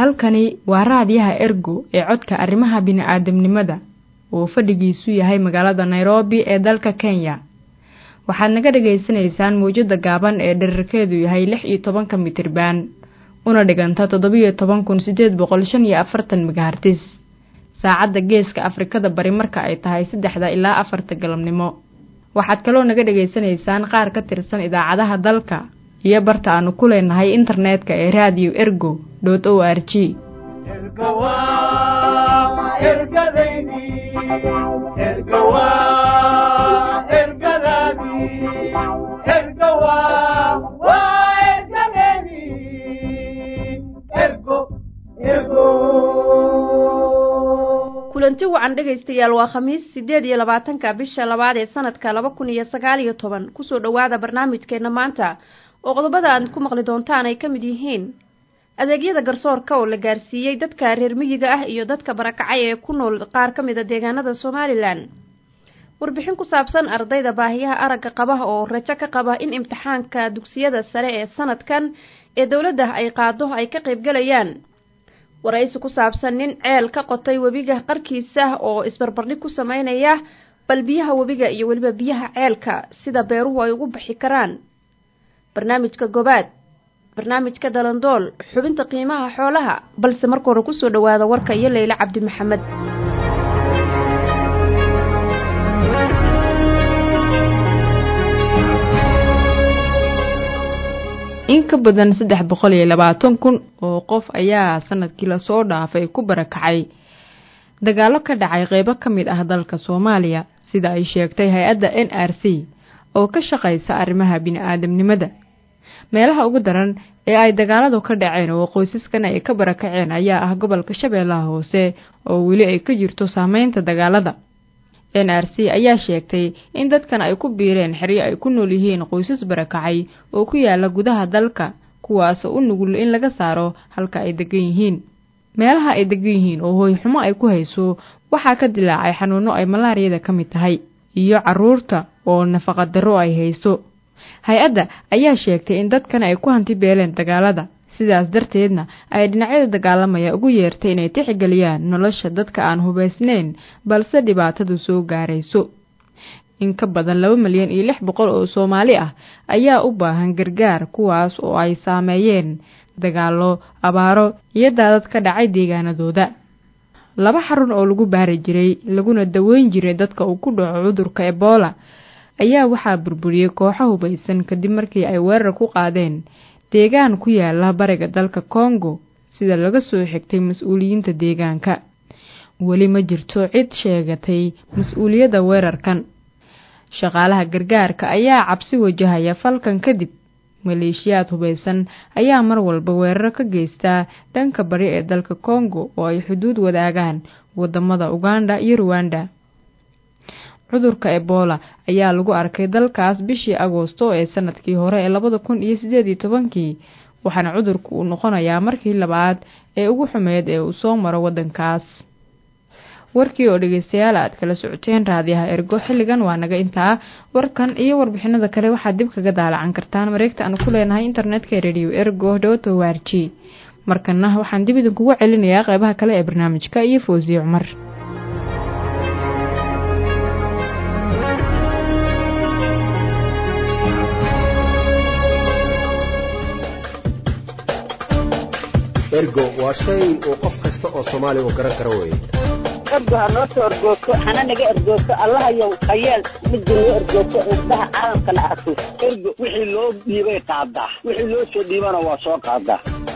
halkani waa raadiyaha ergo ee codka arrimaha bini'aadamnimada oo fadhigiisu yahay magaalada nairobi ee dalka kenya waxaad naga dhagaysanaysaan mawjadda gaaban ee dherarkeedu yahay lix iyo tobanka mitriban una dhiganta toddobiyo toban kun siddeed boqol shan iyo afartan megahartis saacadda geeska afrikada bari marka ay tahay saddexda ilaa afarta galabnimo waxaad kaloo naga dhegaysanaysaan qaar ka tirsan idaacadaha dalka iyo barta aanu ku leenahay internetka ee radio ergo dot o r g kulanti wacan dhegaystayaal waa khamiis siddeed iyo labaatanka bisha labaad ee sanadka laba kun iyo sagaal iyo toban kusoo dhowaada barnaamijkeenna maanta oo qodobada aad ku maqli doontaan ay ka mid yihiin adeegyada garsoorka oo la gaarsiiyey dadka reer miyiga ah iyo dadka barakacay ee ku nool qaar ka mid a deegaanada somalilan warbixin ku saabsan ardayda baahiyaha aragga qaba oo rajo ka qaba in imtixaanka dugsiyada sare ee sanadkan ee dowladda ay qaado ay ka qaybgalayaan waraysi ku saabsan nin ceel ka qotay webiga qarkiisa oo isbarbardhig ku sameynaya bal biyaha webiga iyo weliba biyaha ceelka sida beeruhu ay ugu bixi karaan barnaamijka gobaad barnaamijka dalandool xubinta qiimaha xoolaha balse marka hore kusoo dhowaada warka iyo leyle cabdi maxamed in ka badan saddex boqol iyo labaatan kun oo qof ayaa sanadkii lasoo dhaafay ku barakacay dagaallo ka dhacay qeybo ka mid ah dalka soomaaliya sida ay sheegtay hay-adda n r c oo ka shaqaysa arrimaha bini-aadamnimada meelaha ugu daran ee ay dagaaladu ka dhaceen oo qoysaskan ay ka barakaceen ayaa ah gobolka shabeellaha hoose oo weli ay ka jirto saameynta dagaalada n r c ayaa sheegtay in dadkan ay ku biireen xeryo ay ku nool yihiin qoysas barakacay oo ku yaala gudaha dalka kuwaasoo u nugul in laga saaro halka ay degan yihiin meelaha ay degan yihiin oo hooyxumo ay ku hayso waxaa ka dilaacay xanuuno ay malaariyada ka mid tahay iyo caruurta oo nafaqa darro ay hayso hay-adda ayaa sheegtay in dadkan ay ku hanti beeleen dagaalada sidaas darteedna ay dhinacyada dagaalamaya ugu yeertay inay tixgeliyaan nolosha dadka aan hubaysnayn balse dhibaatadu soo gaarayso in ka badan laba milyan iyo lix boqol oo soomaali ah ayaa u baahan gargaar kuwaas oo ay saameeyeen dagaallo abaaro iyo daadad ka dhacay deegaanadooda laba xarun oo lagu baari jiray laguna daweyn jiray dadka uu ku dhaco cudurka ebola ayaa waxaa burburiyey kooxo hubaysan kadib markii ay weerar ku qaadeen deegaan ku yaala bariga dalka kongo sida laga soo xigtay mas-uuliyiinta deegaanka weli ma jirto cid sheegatay mas-uuliyadda weerarkan shaqaalaha gargaarka ayaa cabsi wajahaya falkan kadib maleeshiyaad hubaysan ayaa mar walba weeraro ka geystaa dhanka bari ee dalka kongo oo ay xuduud wadaagaan wadamada uganda iyo ruwanda cudurka ebola ayaa lagu arkay dalkaas bishii agoosto ee sanadkii hore ee labada kun iyo siddeed iyo tobankii waxaana cudurku uu noqonayaa markii labaad ee ugu xumeyd ee uu soo maro waddankaas warkii oo dhegeystayaal aad kala socoteen raadiyaha ergo xilligan waa naga intaa warkan iyo warbixinada kale waxaad dib kaga daalacan kartaan mareegta aan ku leenahay internetka radio ergo dot o r g markana waxaan dib idinkugu celinayaa qeybaha kale ee barnaamijka iyo foosiye cumar ergo waa shay uu qof kasta oo soomaaliya uu garan karo weye ergo ha noo soo ergoogto hana naga ergoogto allahayow hayeel midda noo ergoogto indhaha caalamkana arko ergo wixii loo dhiibay qaadaa wixii loo soo dhiibana waa soo qaadaa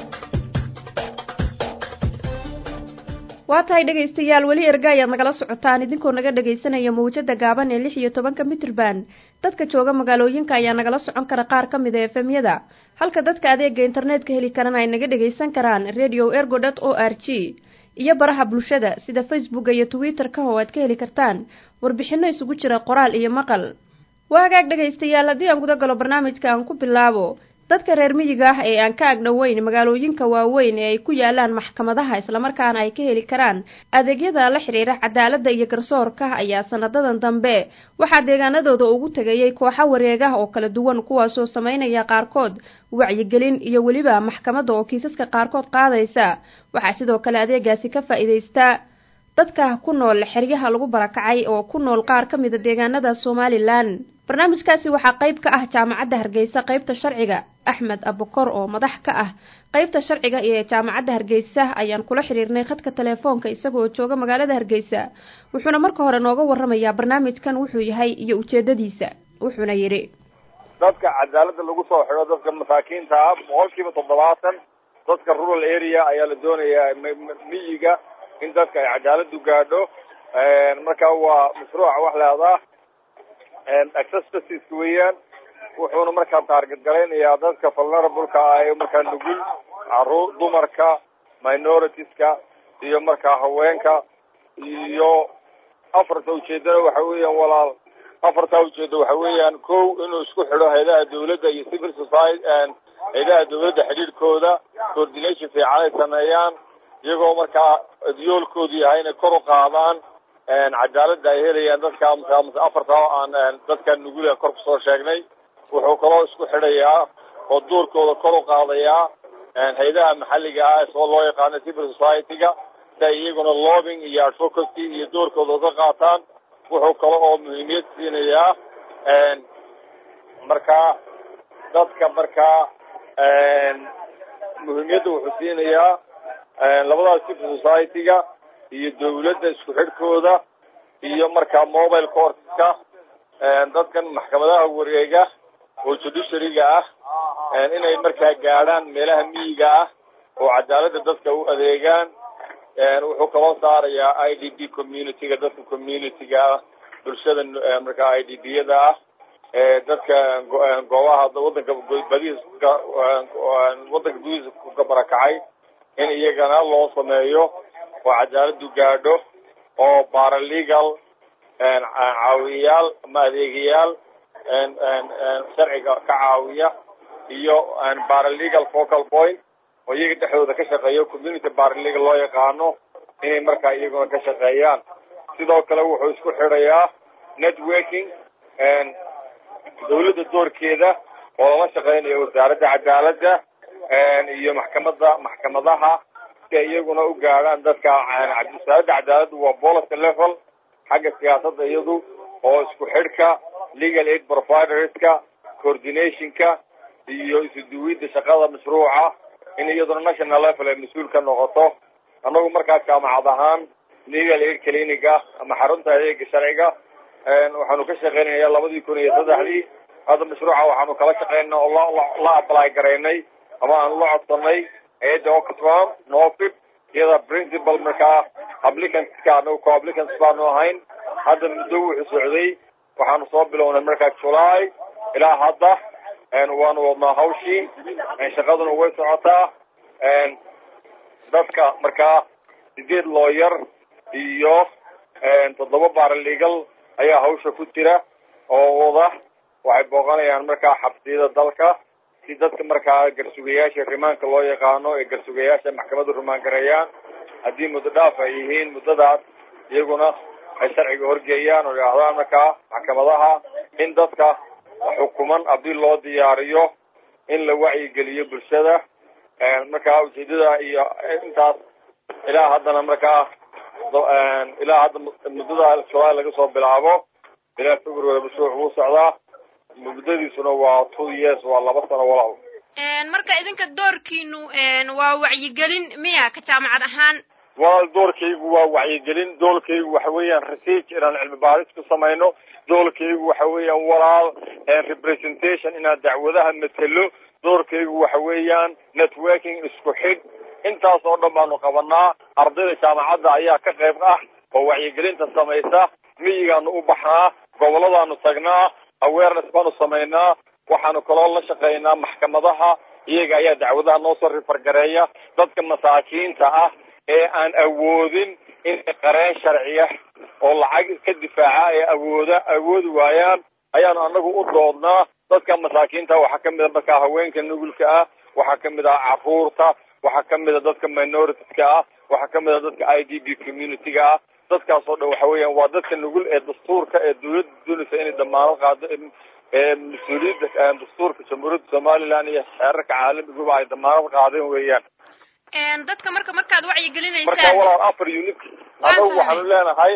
waa tahay dhegaystayaal weli erga ayaad nagala socotaan idinkoo naga dhagaysanaya mawjada gaaban ee lix iyo tobanka mitrban dadka jooga magaalooyinka ayaa nagala socon kara qaar ka mid a efemyada halka dadka adeega internetka heli karana ay naga dhagaysan karaan radio ergo dot o r g iyo baraha bulshada sida facebooka iyo twitter-ka oo aad ka heli kartaan warbixino isugu jira qoraal iyo maqal waa hagaag dhegaystayaal haddii aan guda galo barnaamijka aan ku bilaabo dadka reer miyiga ah ee aan ka agdhoweyn magaalooyinka waaweyn ee ay ku yaalaan maxkamadaha islamarkaana ay ka heli karaan adeegyada la xidhiira cadaaladda iyo garsoorka ayaa sanadadan dambe waxaa deegaanadooda ugu tegayay kooxo wareegah oo kala duwan kuwaasoo sameynaya qaarkood wacyigelin iyo weliba maxkamadda oo kiisaska qaarkood qaadaysa waxaa sidoo kale adeegaasi ka faa'iidaysta dadka ku nool xeryaha lagu barakacay oo ku nool qaar ka mida deegaanada somalilan barnaamijkaasi waxaa qayb ka ah jaamacadda hargeysa qaybta sharciga axmed abukor oo madax ka ah qaybta sharciga ee jaamacadda hargeysa ayaan kula xiriirnay khadka telefoonka isagoo jooga magaalada hargeysa wuxuuna marka hore nooga warramayaa barnaamijkan wuxuu yahay iyo ujeedadiisa wuxuuna yidhi dadka cadaaladda lagu soo xidho dadka masaakiinta ah boqol kiiba toddobaatan dadka rural area ayaa la doonayaa miyiga in dadka ay cadaaladu gaadho marka waa mashruuca wax leedaa access justice weeyaan wuxuuna markaa taarget garaynayaa dadka vulnerableka ah ee markaa nugul caruur dumarka minoritiska iyo markaa haweenka iyo afarta ujeedana waxa weeyaan walaal afartaa ujeeda waxa weeyaan kow inuu isku xidho hayadaha dawladda iyo civil society hayadaha dawladda xidhiidhkooda coordination fiican ay sameeyaan iyagoo markaa yoolkoodu yahay inay kor u qaadaan cadaaladda ay helayaan dadka afarta aan dadka nugul kor kusoo sheegnay wuxuu kaloo isku xidhayaa oo doorkooda kor u qaadayaa hayadaha maxalliga ah soo loo yaqaano civil society-ga si ay iyaguna lobbying iyo advocacy iyo doorkooda uga qaataan wuxuu kale oo muhiimiyad siinayaa markaa dadka markaa muhiimiyadda wuxuu siinayaa labadaas civil society-ga iyo dawladda isku xidhkooda iyo markaa mobile courtska dadkan maxkamadaha wareega oo judiciaryga ah inay markaa gaadhaan meelaha miyiga ah oo cadaaladda dadka u adeegaan wuxuu kaloo saarayaa i d b community-ga dadka community-ga ah bulshada markaa i d b yada ah dadka goobaha wadanka badiis wadanka gudihiisa ka barakacay in iyagana loo sameeyo oo cadaaladu gaadho oo baralegal caawiyayaal ama adeegayaal sharciga ka caawiya iyo baralegal focal point oo iyaga dhexdooda ka shaqeeyo community baralegal loo yaqaano inay markaa iyaguna ka shaqeeyaan sidoo kale wuxuu isku xidhayaa networking dawladda doorkeeda oo lala shaqeynayo wasaaradda cadaaladda iyo maxkamadda maxkamadaha si ay iyaguna u gaadhaan dadka wasaaradda cadaaladdu waa policy level xagga siyaasadda iyadu oo isku xidhka legal aid providerska coordinationka iyo isuduwidda shaqada mashruuca in iyaduna national level ay mas-uul ka noqoto annagu markaa jaamacad ahaan legal aid clinic ah ama xarunta adeega sharciga waxaanu ka shaqeynaya labadii kun iyo saddexdii hadda mashruuca waxaanu kala shaqeynay oo la la apply garaynay ama aanu la codsanay hay-adda oxfam nofib iyada principal markaa applicantska anagu co applicants baanu ahayn hadda muddo wuxuu socday waxaanu soo bilownay markaa july ilaa hadda waanu wadnaa hawshii shaqaduna way socotaa dadka markaa sideed looyar iyo toddoba baralegal ayaa hawsha ku jira oo wada waxay booqanayaan markaa xabsiyada dalka si dadka markaa garsugayaasha rimaanka loo yaqaano ee garsugayaasha maxkamadda rumaan gareeyaan haddii muddo dhaaf ay yihiin muddadaas iyaguna ay sharciga horgeeyaan oo yidhaahdaan markaa maxkamadaha in dadka xukuman haddii loo diyaariyo in la wacyigeliyo bulshada markaa ujeedada iyo intaas ilaa haddana markaa ilaa hadda muddada july laga soo bilaabo ilaa february mashruuc wuu socdaa muddadiisuna waa two years waa laba sano walaal marka idinka doorkiinu waa wacyigelin miya ka jaamacad ahaan walaal doorkaygu waa wacyigelin doolkaygu waxa weeyaan research inaan cilmi baaris ku samayno doolkaygu waxa weeyaan walaal representation inaan dacwadaha matelo doorkaygu waxa weeyaan networking isku xidh intaas oo dhan baanu qabanaa ardayda jaamacadda ayaa ka qayb ah oo wacyigelinta samaysa miyigaanu u baxnaa goboladaanu tagnaa awareness baanu samaynaa waxaanu kaloo la shaqaynaa maxkamadaha iyaga ayaa dacwadaha noo soo rifargareeya dadka masaakiinta ah ee aan awoodin inay qareen sharciya oo lacag ka difaaca ee awooda awoodi waayaan ayaanu anagu u doodnaa dadka masaakiinta waxaa kamid a markaa haweenka nugulka ah waxaa kamid ah caruurta waxaa kamid a dadka minoritiska ah waxaa kamid a dadka i d b community-ga ah dadkaas oo dhan waxa weeyaan waa dadka nugul ee dastuurka ee dawladda doonaysa inay damaanad qaado ee mas-uuliyadda dastuurka jamhuuriyadda somaliland iyo xeerarka caalamiguba ay damaanad qaadeen weeyaan dadka marka markaad wacyigelinaysaan marka walaal afar unit anagu waxaanu leenahay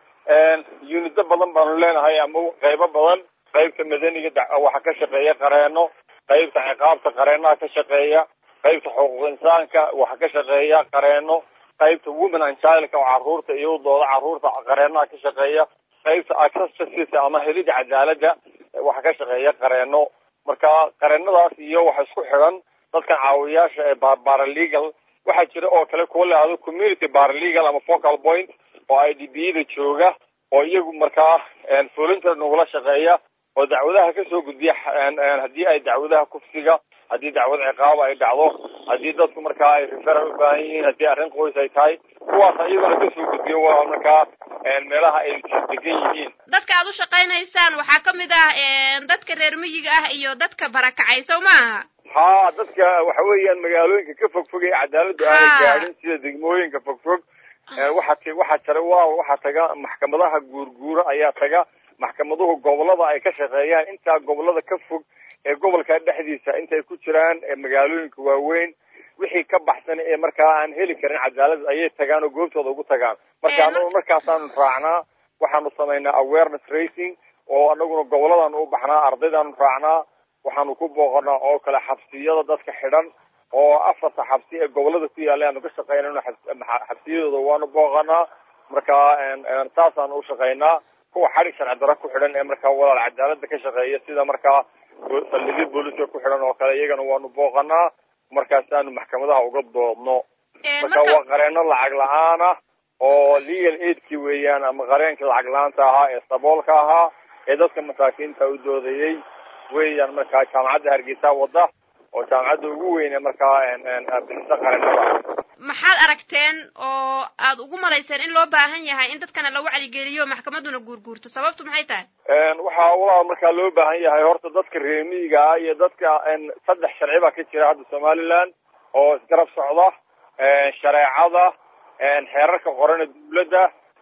unito badan baanu leenahay ama qaybo badan qaybta madaniga waxaa ka shaqeeya qareeno qaybta ciqaabta qareenaha ka shaqeeya qaybta xuquuq insaanka waxaa ka shaqeeya qareeno qaybta women and childka oo caruurta iyadooda caruurta qareenaha ka shaqeeya qaybta access justice ama helida cadaalada waxaa ka shaqeeya qareeno marka qareenadaas iyo waxa isku xidhan dadkan caawiyaasha ee baralegal waxaa jira oo kale kuwa lahado community baralegal ama focal point oo i d b yada jooga oo iyagu markaa volunteer nagula shaqeeya oo dacwadaha kasoo gudbiya haddii ay dacwadaha kufsiga haddii dacwad ciqaaba ay dhacdo haddii dadku markaa ay referal u baahan yihiin haddii arrin qoys ay tahay kuwaas iyagona kasoo gudbiyo waa markaa meelaha ay degan yihiin dadka aad u shaqaynaysaan waxaa kamid ah dadka reer miyiga ah iyo dadka barakacay sow ma aha ha dadka waxa weeyaan magaalooyinka ka fogfog ee cadaaladu aanay gaadhin sida degmooyinka fogfog waxaa waxaa tara waa waxaa taga maxkamadaha guurguura ayaa taga maxkamaduhu gobolada ay ka shaqeeyaan intaa gobolada ka fog ee gobolka dhexdiisa intay ku jiraan magaalooyinka waaweyn wixii ka baxsan ee markaa aan heli karin cadaalad ayay tagaan oo goobtooda ugu tagaan marka anagu markaasaanu raacnaa waxaanu samaynaa awareness racing oo anaguna goboladaanu u baxnaa ardaydaanu raacnaa waxaanu ku booqanaa oo kale xabsiyada dadka xidhan oo afarta xabsi ee gobolada ku yaalla aanu ka shaqeynayno xabsiyadooda waanu booqanaa marka saasaanu ushaqeynaa kuwa xadhig sharci daro ku xidhan ee markaa walaal cadaalada ka shaqeeya sida markaa saldhigyo booliska ku xidhan oo kale iyagana waanu booqanaa markaasaanu maxkamadaha uga doodno marka waa qareeno lacag la-aan ah oo legal aidki weeyaan ama qareenkii lacag la-aanta ahaa ee saboolka ahaa ee dadka masaakiinta u doodayay weeyaan markaa jaamacadda hargeysa wada oo jaamacadda ugu weyne markaa bixisa qareenada maxaad aragteen oo aad ugu malayseen in loo baahan yahay in dadkana la wacdigeliyo maxkamaduna guurguurto sababtu maxay tahay waxaa walaal markaa loo baahan yahay horta dadka reemiyiga ah iyo dadka saddex sharci baa ka jira hadda somaliland oo isgarab socda shareecada xeerarka qorana dawladda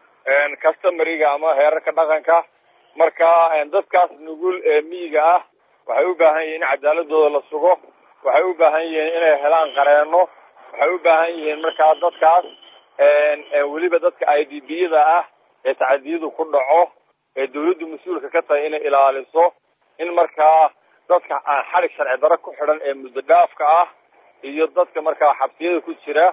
customariga ama heerarka dhaqanka marka dadkaas nugul ee miyiga ah waxay u baahan yihiin in cadaaladooda la sugo waxay u baahan yihiin inay helaan qareeno waxay u baahan yihiin markaa dadkaas weliba dadka i d b yada ah ee tacadiyadu ku dhaco ee dawladdu mas-uulka ka tahay inay ilaaliso in markaa dadka aan xadhig sharci daro ku xidhan ee muddo dhaafka ah iyo dadka markaa xabsiyada ku jira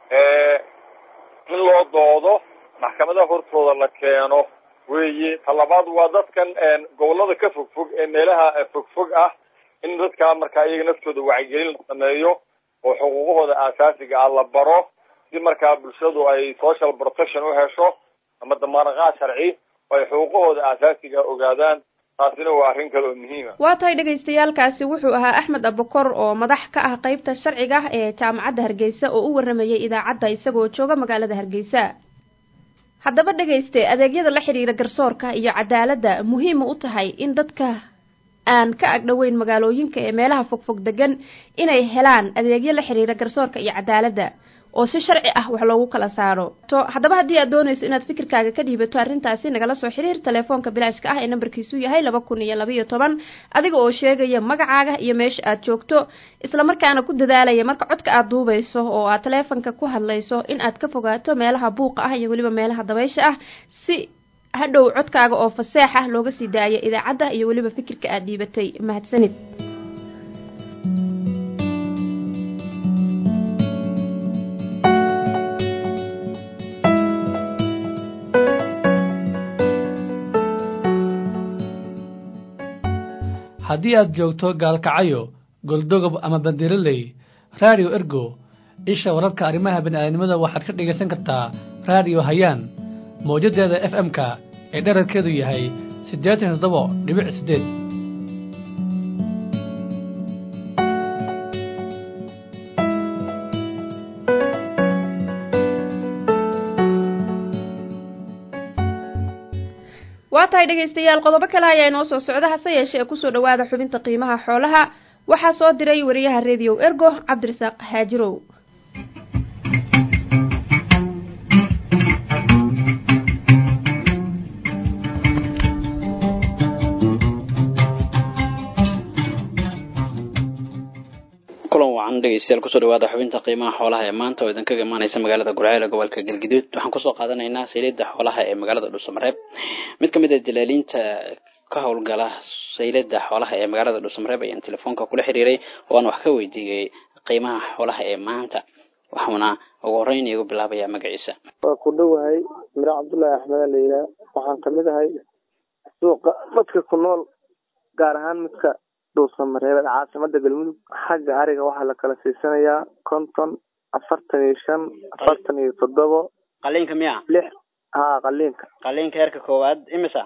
in loo doodo maxkamadaha hortooda la keeno weeye talabaad waa dadkan gobolada ka fogfog ee meelaha fogfog ah in dadka markaa iyaga naftooda wacyigelin la sameeyo oo xuquuqahooda aasaasiga ah la baro si markaa bulshadu ay social protection u hesho ama damaanaqaad sharci oo ay xuquuqahooda aasaasiga ogaadaan taasina waa arrin kale oo muhiima waa tahay dhagaystayaalkaasi wuxuu ahaa axmed abukor oo madax ka ah qeybta sharciga ah ee jaamacadda hargeysa oo u waramayay idaacadda isagoo jooga magaalada hargeysa haddaba dhegayste adeegyada la xidhiira garsoorka iyo cadaaladda muhiima u tahay in dadka aan ka agdhoweyn magaalooyinka ee meelaha fogfog degan inay helaan adeegyo la xidhiira garsoorka iyo cadaaladda oo si sharci ah wax loogu kala saaro to haddaba haddii aad doonayso inaad fikirkaaga ka dhiibato arrintaasi nagala soo xiriir telefoonka bilaashka ah ee nambarkiisu yahay laba kun iyo labaiyo toban adiga oo sheegaya magacaaga iyo meesha aad joogto islamarkaana ku dadaalaya marka codka aad duubayso oo aad teleefonka ku hadlayso in aad ka fogaato meelaha buuqa ah iyo weliba meelaha dabaysha ah si hadhow codkaaga oo faseex ah looga sii daaya idaacadda iyo weliba fikirka aad dhiibatay mahadsanid haddii aad joogto gaalkacyo goldogob ama bandiroley raadiyo ergo isha wararka arrimaha bini'aadanimada waxaad ka dhegaysan kartaa raadiyo hayaan mawjaddeeda f m-ka ee dherarkeedu yahay siddeetan toddoba dhibic siddeed waa tahay dhegaystayaal qodobo kale ayaa inoo soo socda hase yeeshee kusoo dhawaada xubinta qiimaha xoolaha waxaa soo diray wariyaha rediyo ergo cabdirasaaq haajirow kulan wacan dhegeystayaal kusoo dhawaada xubinta qiimaha xoolaha ee maanta oo idinkaga imaaneysa magaalada gurceel ee gobolka galgaduud waxaan kusoo qaadanaynaa saylada xoolaha ee magaalada dhuusamareeb mid kamid a dalaaliinta ka howlgala saylada xoolaha ee magaalada dhuusamareeb ayaan telefoonka kula xiriiray oo aan wax ka weydiiyey qiimaha xoolaha ee maanta waxauna ugu horeyn iigu bilaabayaa magaciisa waa ku dhowahay miro cabdullaahi axmed la yidhaah waxaan kamid ahay suuqa dadka ku nool gaar ahaan midka dhuusamareebed caasimada galmudug xagga ariga waxaa la kala siisanayaa konton afartan iyo shan afartan iyo toddobo qaliinka miya lix haa qaliinka qaliinka heerka koowaad imisa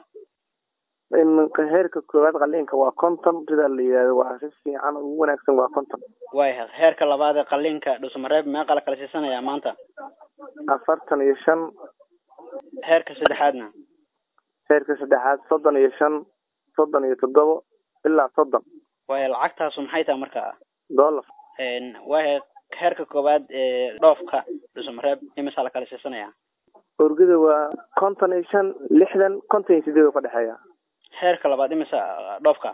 iminka heerka koowaad qaliinka waa konton sidaa la yidhahdo waa si fiican ugu wanaagsan waa konton waaya heerka labaad ee qaliinka dhuusamareeb meeqa la kala siisanayaa maanta afartan iyo shan heerka saddexaadna heerka saddexaad soddon iyo shan soddon iyo toddobo ilaa soddon waaya lacagtaasu maxay tahay marka dollar waaya heerka koowaad ee dhoofka dhuusamareeb imisa la kala siisanayaa orgida waa konton iyo shan lixdan konton iyo sideed oo ka dhexeeya heerka labaad imisa dhoofka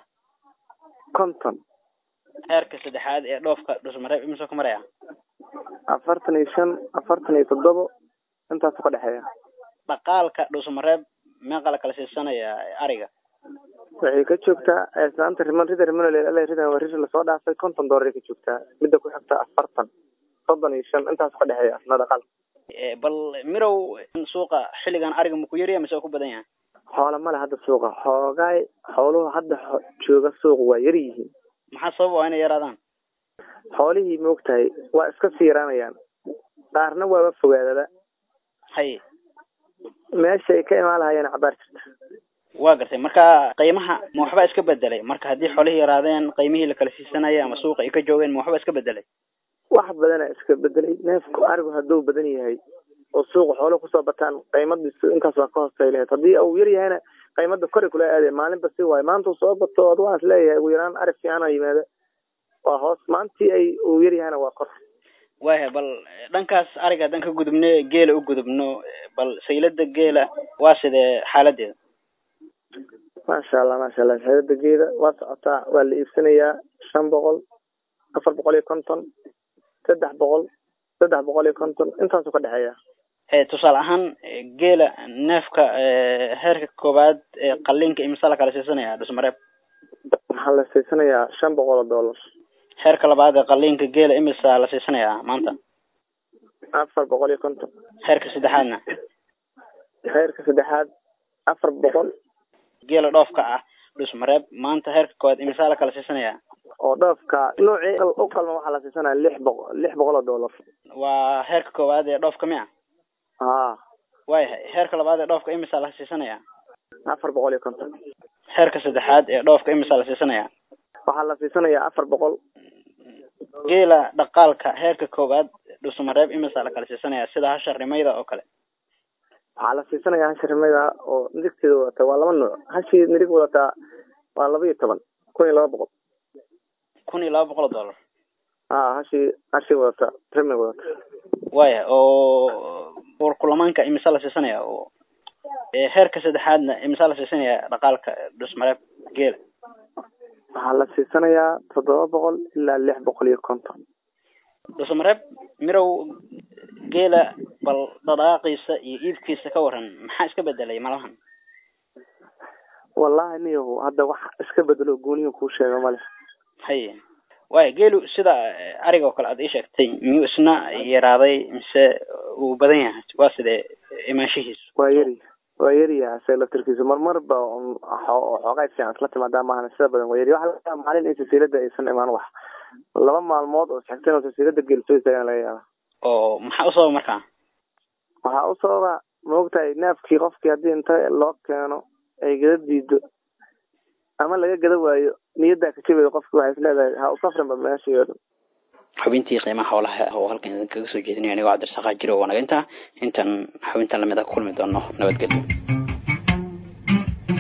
konton heerka saddexaad ee dhoofka dhuusamareeb imisa ku maraya afartan iyo shan afartan iyo toddobo intaasu ka dhexeeya dhaqaalka dhuusamareeb meeqa la kala siisanayaa ariga waxay ka joogtaa islaanta riman rida riman rida waa rir lasoo dhaafay konton doolar ka joogtaa midda ku xigta afartan soddon iyo shan intaas ka dhexeeya asna dhaqaal bal mirow suuqa xilligan ariga maku yarya mise waa ku badan yahay xoola male hadda suuqa xoogaay xooluhu hadda jooga suuqa waa yar yihiin maxaa sabab waa inay yaraadaan xoolihii maogtahay waa iska sii yaraanayaan qaarna waaba fogaadaba haye meesha ay ka imaan lahayeen cabaar jirta waa gartay marka qiimaha ma waxba iska bedelay marka haddii xoolihii yaraadeen qiimihii la kala siisanayay ama suuqa ay ka joogeen ma waxba iska bedelay wax badana iska bedelay neefku arigu hadduu badan yahay oo suuqa xoolo kusoo bataan qiimadiisu intaas waa ka hoostay lahayd haddii uu yar yahayna qiimada kori kula aadee maalinba si waayo maanta uu soo bato ad waan is leeyahay ugu yaraan ari fiicana yimaada waa hoos maantii ay uu yar yahayna waa kor waaya bal dhankaas ariga haddaan ka gudubno geela u gudubno bal saylada geela waa sidee xaaladeeda maasha allah maasha allah saylada geela waa socotaa waa la iibsanayaa shan boqol afar boqol iyo konton saddex boqol saddex boqol iyo konton intaasu ka dhexeeya tusaale ahaan geela neefka heerka koowaad ee qaliinka imisa la kala siisanaya dhusmareeb waxaa la siisanayaa shan boqol oo dollar heerka labaad ee qaliinka geela imisa la siisanayaa maanta afar boqol iyo konton heerka saddexaadna heerka saddexaad afar boqol geela dhoofka ah dhusmareeb maanta heerka koowaad imisa la kala siisanayaa oo dhoofka noocii u qalma waxaa la siisanaya lix boqol lix boqol oo dollar waa heerka koowaad ee dhoofka miya ha waayahay heerka labaad ee dhoofka imisa la siisanaya afar boqol iyo konton heerka saddexaad ee dhoofka imisa la siisanaya waxaa la siisanayaa afar boqol geela dhaqaalka heerka koowaad dhusmareeb imisa la kala siisanaya sida hasha rimayda oo kale waxaa la siisanayaa hasha rimayda oo nirigteeda wadata waa laba nooc hashii nirig wadataa waa laba iyo toban kun iyo laba boqol kun iyo laba boqol oo dollar ha hashii hashii wadata rimay wadata waya oo war kulamaanka imisa la siisanaya oo heerka saddexaadna imisa la siisanaya dhaqaalka dhusmareeb geela waxaa la siisanayaa toddoba boqol ilaa lix boqol iyo konton dhusmareeb mirow geela bal dhadhaaqiisa iyo iibkiisa ka waran maxaa iska bedelay malahan wallahi niyahu hadda wax iska bedelo goonihi kuu sheega male haye waya geelu sida ariga oo kale aad ii sheegtay miyuu isna yaraaday mise uu badan yahay waa sidee imaanshihiisu waa yari waa yaryaha se laftirkiisu marmarba xoogaa fiican isla timaadaa maahan sida badan waa yari waxa laga maalin in silsilada aysan imaan wax laba maalmood oo isxigteen oo silsilada geel soo istaagan laga yaaba oo maxaa u sababa markaa waxaa u sababa maogtahay neefkii qofkii haddii inta loo keeno ay gada diido ama laga gada waayo niyaddaa ka jabeeda qofki waxay is leedahay ha u safrinba meeshii oo dhan xubintii qiimaha xoolaha oo halkan idin kaga soo jeedinaya anigoo cabdirasaaqaa jiro wanaga intaa intaan xubintan lamid a ku kulmi doono nabadgelyo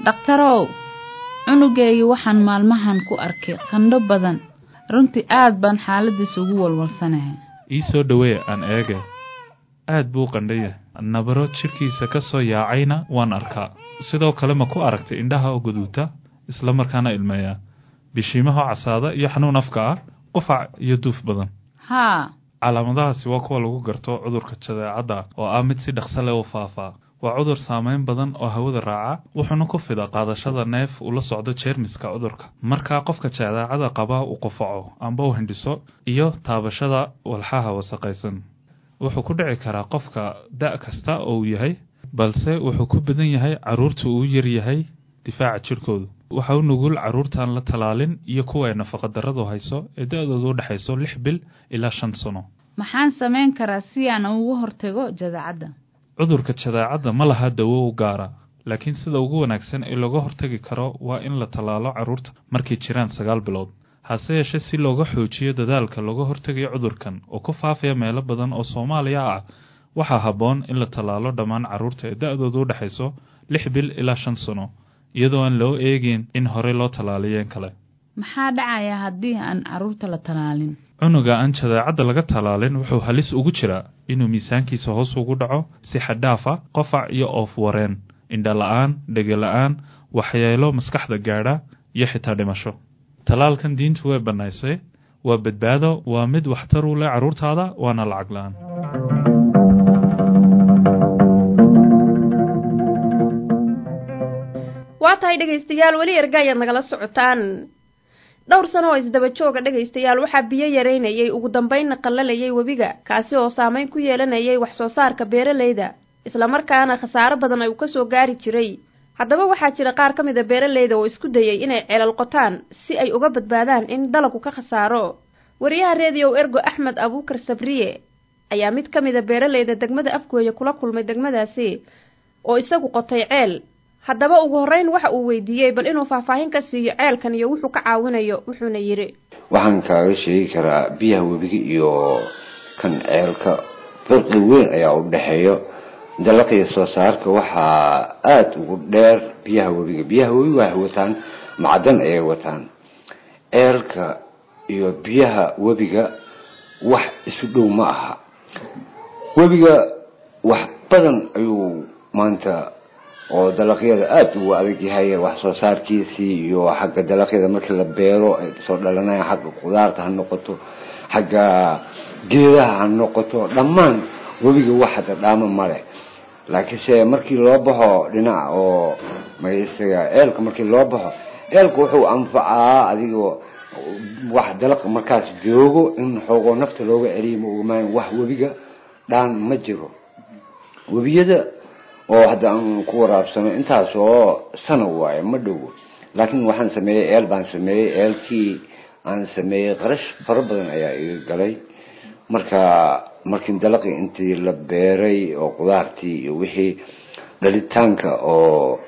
dhakhtarow cunugeygii waxaan maalmahan ku arkay qandho badan runtii aad baan xaaladiisa ugu walwalsanahay ii soo dhowee aan eege aad buu qandhaya nabaro jidhkiisa ka soo yaacayna waan arkaa sidoo kale ma ku aragtay indhaha oo guduuta isla markaana ilmeeya bishiimaha casaada iyo xanuun afka ah qufac iyo duuf badan haa calaamadahaasi waa kuwa lagu garto cudurka jadeecadda oo ah mid si dhaqso leh u faafaa waa cudur saameyn badan oo hawada raaca wuxuuna ku fida qaadashada neef ula socdo jeermiska cudurka markaa qofka jadeecada qaba uu qufaco amba u hindhiso iyo taabashada walxaha wasaqaysan wuxuu ku dhici karaa qofka da' kasta oo uu yahay balse wuxuu ku badan yahay carruurta uu yar yahay difaaca jidhkoodu waxa u nugul carruurtaan la talaalin iyo kuwa ay nafaqadarradu hayso ee da-doodu u dhexayso lix bil ilaa shan sano maxaan samayn karaa si aan ugu hortago jadeecadda cudurka jadeecadda ma laha dawo u gaara laakiin sida ugu wanaagsan ee looga hortagi karo waa in la tallaalo carruurta markay jiraan sagaal bilood hase yeeshee si looga xoojiyo dadaalka looga hortegayo cudurkan oo ku faafaya meelo badan oo soomaaliya ah waxaa habboon in la tallaalo dhammaan carruurta ee da-doodu u dhexayso lix bil ilaa shan sano iyadoo aan loo eegin in horey loo tallaaliyeen kale maxaa dhacaya haddii aan carruurta la tallaalin cunuga aan jadeecadda laga tallaalin wuxuu halis ugu jiraa inuu miisaankiisa hoos ugu dhaco si xadhaafa qofac iyo oof wareen indha la-aan dhege la-aan waxyeelo maskaxda gaadha iyo xitaa dhimasho tallaalkan diintu way bannaysay waa badbaado waa mid waxtar u leh carruurtaada waana lacag la-aan waa tahay dhegaystayaal weli erga ayaad nagala socotaan dhowr sano oo isdaba jooga dhegaystayaal waxaa biyo yareynayay ugu dambeynna qallalayay webiga kaasi oo saameyn ku yeelanayay wax soo saarka beeralayda islamarkaana khasaaro badan ay uu kasoo gaari jiray haddaba waxaa jira qaar ka mid a beeralayda oo isku dayay inay ceelal qotaan si ay uga badbaadaan in dalagku ka khasaaro wariyaha reediyow ergo axmed abuukar sabriye ayaa mid ka mid a beeralayda degmada afgooya kula kulmay degmadaasi oo isagu qotay ceel haddaba ugu horreyn waxa uu weydiiyey bal inuu faahfaahin ka siiyo ceelkan iyo wuxuu ka caawinayo wuxuuna yidhi waxaan kaaga sheegi karaa biyaha webiga iyo kan ceelka farqi weyn ayaa u dhexeeyo dalaqiya soo saarka waxaa aada ugu dheer biyaha webiga biyaha webiga waxay wataan macdan ayay wataan ceelka iyo biyaha webiga wax isu dhow ma aha webiga wax badan ayuu maanta oo dalaqyada aada ugu adag yahay wax soo saarkiisii iyo xagga dalaqyada markii la beero ay soo dhalanaya xagga qudaarta ha noqoto xagga geedaha ha noqoto dhammaan webiga wax hada dhaamo male laakiinse markii loo baxo dhinac oo magaciisaga ceelka markii loo baxo ceelka wuxuu anfacaa adigoo wax dalaq markaas joogo in xoogoo nafta looga celiyo ma ogmaan wax webiga dhaan ma jiro webiyada oo hadda aan ku waraabsano intaas oo sana waaye ma dhowo laakiin waxaan sameeyey eel baan sameeyey eelkii aan sameeyey qarash fara badan ayaa iga galay marka markii dalaqii intii la beeray oo qudaartii iyo wixii dhalitaanka oo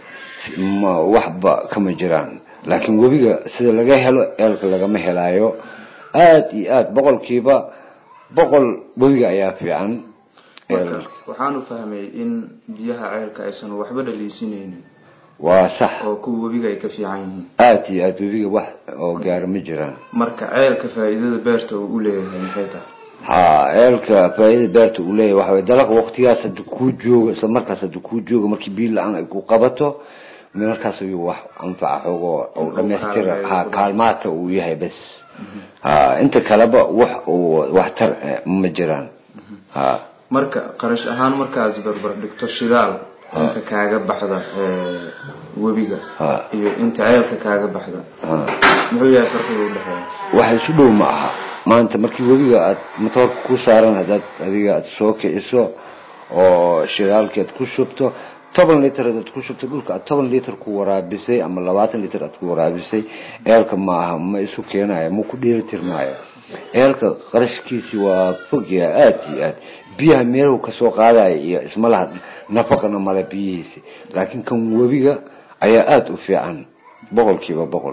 waxba kama jiraan laakiin webiga sida laga helo eelka lagama helaayo aada iyo aada boqolkiiba boqol webiga ayaa fiican waxaanu fahmay in biyaha ceelka aysan waxba dhaliisinaynin waa sax oo kuwa webiga ay ka fiican yihiin aada iyo aada webiga wax oo gaara ma jiraan marka ceelka faa'iidada beerta uu u leeyahay maxay tahay ha ceelka faa'iidada beerta uu leeyahay waxa way dalaq waqtigaas hadda kuu jooga isla markaas hadda kuu jooga markii biyo la-aan ay ku qabato markaas ayuu wax anfaca xoogoo uu dhamaystira ha kaalmaata uu yahay bes ha inta kaleba wax uu waxtar ma jiraan ha marka qarash ahaan markaas barbar dhigto shidaal inta kaaga baxda webiga iyo inta ceelka kaaga baxda muxuu yahay farqiga udhexeeya waxa isu dhow ma aha maanta markii webiga aad matoorka ku saaran haddaad adiga aad soo kiciso oo shidaalkii aad ku shubto toban liter aad ku shubto dhulka aad toban liter ku waraabisay ama labaatan liter aad ku waraabisay eelka ma aha ma isu keenayo ma ku dheelitirmaayo eelka qarashkiisi waa fogya aada iyo aad biyaha meelahu kasoo qaadaya iyo isma laha nafaqana male biyihiisi laakiin kan webiga ayaa aada u fiican boqolkiiba boqol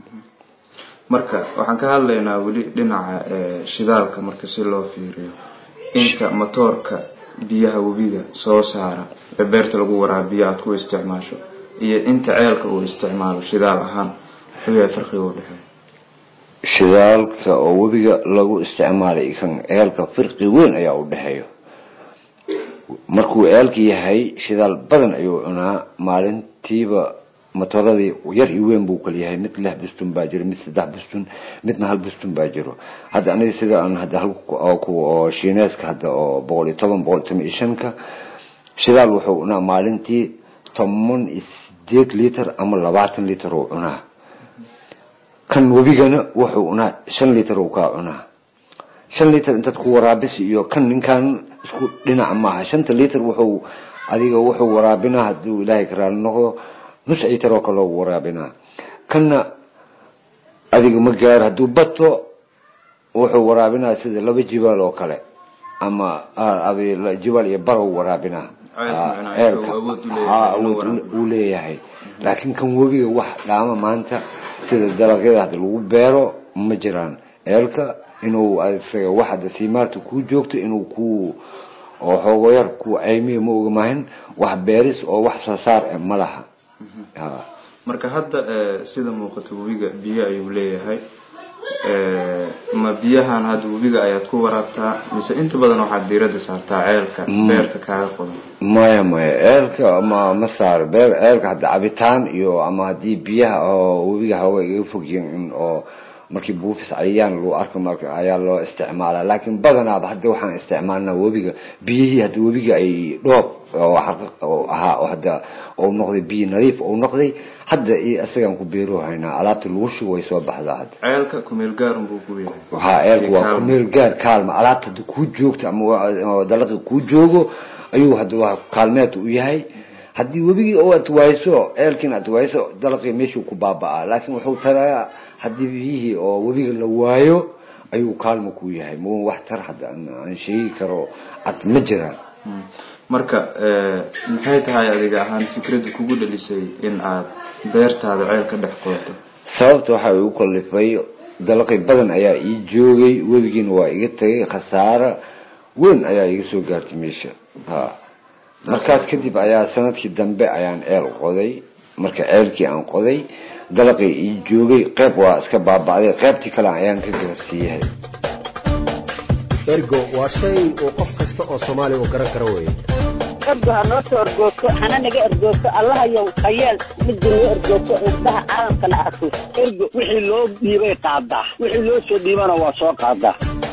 marka waxaan ka hadlaynaa weli dhinaca shidaalka marka si loo fiiriyo inta matoorka biyaha webiga soo saara ee beerta lagu waraabiyo aada ku isticmaasho iyo inta ceelka uu isticmaalo shidaal ahaan muxuu yahay farqiga u dhexeeya shidaalka oo webiga lagu isticmaalay kan ceelka firqi weyn ayaa u dhexeeya markuu ceelka yahay shidaal badan ayuu cunaa maalintiiba matoradii yar iyo weyn buu kala yahay mid lix bustun baa jiro mid saddex bustun midna hal bustun baa jiro hadda aniga sida aan hadda hal oo shiineeska hadda oo boqol iyo toban boqol iyo toban iyo shanka shidaal wuxuu cunaa maalintii toban iyo sideed liter ama labaatan liter uu cunaa kan webigana wuxuu cunaa shan liter uu kaa cunaa shan liter intaad ku waraabisi iyo kan ninkan isku dhinac maaha shanta liter wuxuu adiga wuxuu waraabinaa haduu ilaahay karaali noqdo nus liter oo kale waraabinaa kanna adiga ma gaaro hadduu bato wuxuu waraabinaa sida laba jibaal oo kale ama jibaal iyo barow waraabinaa ceelka awood uu leeyahay laakiin kan webiga wax dhaama maanta sida dalagyada hadda lagu beero ma jiraan ceelka inuu isaga wax hadda siimaarta kuu joogto inuu ku oo xoogo yar ku caymiya ma ogamahin wax beeris oo wax soo saar eh ma laha marka hadda sida muuqata webiga biyo ayuu leeyahay ma biyahan hadda webiga ayaad ku waraabtaa mise inta badan waxaad diirada saartaa ceelka beerta kaaga qodan maya maya ceelka ma ma saaro beer ceelka hadda cabitaan iyo ama haddii biyaha oo webiga hooga iga fogyiin oo markii buufis cayayaan lagu arko marka ayaa loo isticmaalaa laakiin badanaaba hadda waxaan isticmaalnaa webiga biyihii hadda webiga ay dhoob oo ahaa oo hadda ou noqday biyo nadiif ou noqday hadda iyo isagaan ku beero haynaa alaabta lagu shubo way soo baxdaa hadda ceelka kumeel gaarun buu ku yahay ha ceelku waa kumeel gaar kaalma alaabta hadda kuu joogto ama dalaqi kuu joogo ayuu hadda waa kaalmeed u yahay haddii webigii oo aad wayso ceelkiin aad wayso dalaqii meeshuu ku baaba-aa laakiin wuxuu tarayaa haddii biyihii oo webiga la waayo ayuu kaalmo ku yahay ma wax tar hadda aan sheegi karo cad ma jiraan marka maxay tahay adiga ahaan fikradda kugu dhalisay in aad beertaada ceel ka dhex qodato sababta waxaa igu kalifay dalaqi badan ayaa ii joogay webigiina waa iga tagay khasaaro weyn ayaa iga soo gaartay meesha ha markaas kadib ayaa sanadkii dambe ayaan ceel qoday marka ceelkii aan qoday dalaqii ii joogay qeyb waa iska baaba'day qeybtii kale ayaan ka gaarsiiyahay ergo waa shay uu qof kasta oo soomaaliya uu garan karo weeye ergo ha noo soo ergoogto hana naga ergoogto allahayow hayeel midda noo ergoogto indhaha caalamkana arko ergo wixii loo dhiibay qaadaa wixii loo soo dhiibana waa soo qaadaa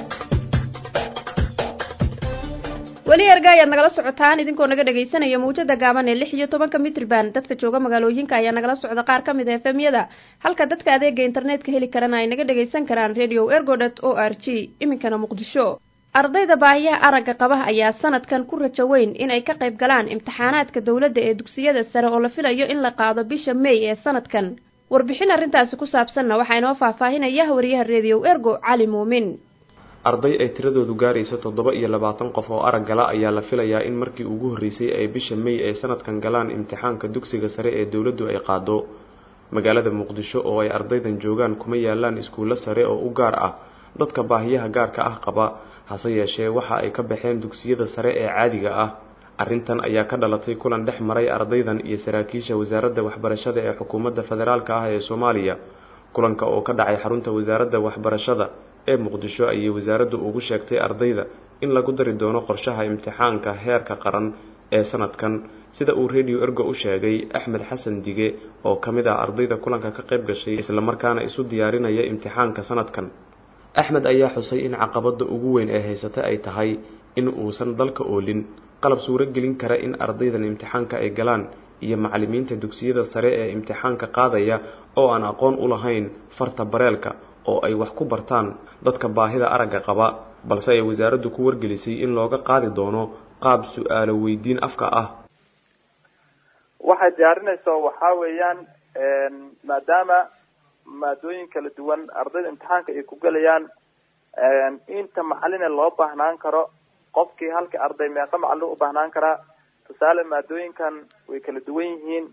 weli erga ayaad nagala socotaan idinkoo naga dhegaysanaya mawjada gaaban ee lix iyo tobanka mitrban dadka jooga magaalooyinka ayaa nagala socda qaar ka mid a efemyada halka dadka adeega internetka heli karana ay naga dhagaysan karaan radio ergodet o r g iminkana muqdisho ardayda baahiyaha aragga qaba ayaa sanadkan ku rajo weyn in ay ka qayb galaan imtixaanaadka dowladda ee dugsiyada sare oo la filayo in la qaado bisha may ee sanadkan warbixin arrintaasi ku saabsanna waxaa inoo faahfaahinaya wariyaha radio ergo cali muumin arday ay tiradoodu gaarayso toddoba iyo labaatan qof oo arag gala ayaa la filayaa in markii ugu horreysay ay bisha may ay sanadkan galaan imtixaanka dugsiga sare ee dowladdu ay qaado magaalada muqdisho oo ay ardaydan joogaan kuma yaalaan iskuullo sare oo u gaar ah dadka baahiyaha gaarka ah qaba hase yeeshee waxa ay ka baxeen dugsiyada sare ee caadiga ah arrintan ayaa ka dhalatay kulan dhex maray ardaydan iyo saraakiisha wasaaradda waxbarashada ee xukuumadda federaalka ah ee soomaaliya kulanka oo ka dhacay xarunta wasaaradda waxbarashada ee muqdisho ayay wasaaraddu ugu sheegtay ardayda in lagu dari doono qorshaha imtixaanka heerka qaran ee sanadkan sida uu radio ergo u sheegay axmed xasan dige oo ka mid ah ardayda kulanka ka qayb gashay islamarkaana isu diyaarinaya imtixaanka sanadkan axmed ayaa xusay in caqabada ugu weyn ee haysata ay tahay in uusan dalka oolin qalab suuro gelin kara in ardaydan imtixaanka ay galaan iyo macalimiinta dugsiyada sare ee imtixaanka qaadaya oo aan aqoon u lahayn farta bareelka oo ay wax ku bartaan dadka baahida aragga qaba balse ay wasaaraddu ku wargelisay in looga qaadi doono qaab su-aalo weydiin afka ah waxay diyaarinayso waxaa weeyaan maadaama maadooyin kala duwan ardayda imtixaanka ay ku gelayaan inta macaline loo baahnaan karo qofkii halka arday meeqa macalin u baahnaan karaa tusaale maadooyinkan way kala duwan yihiin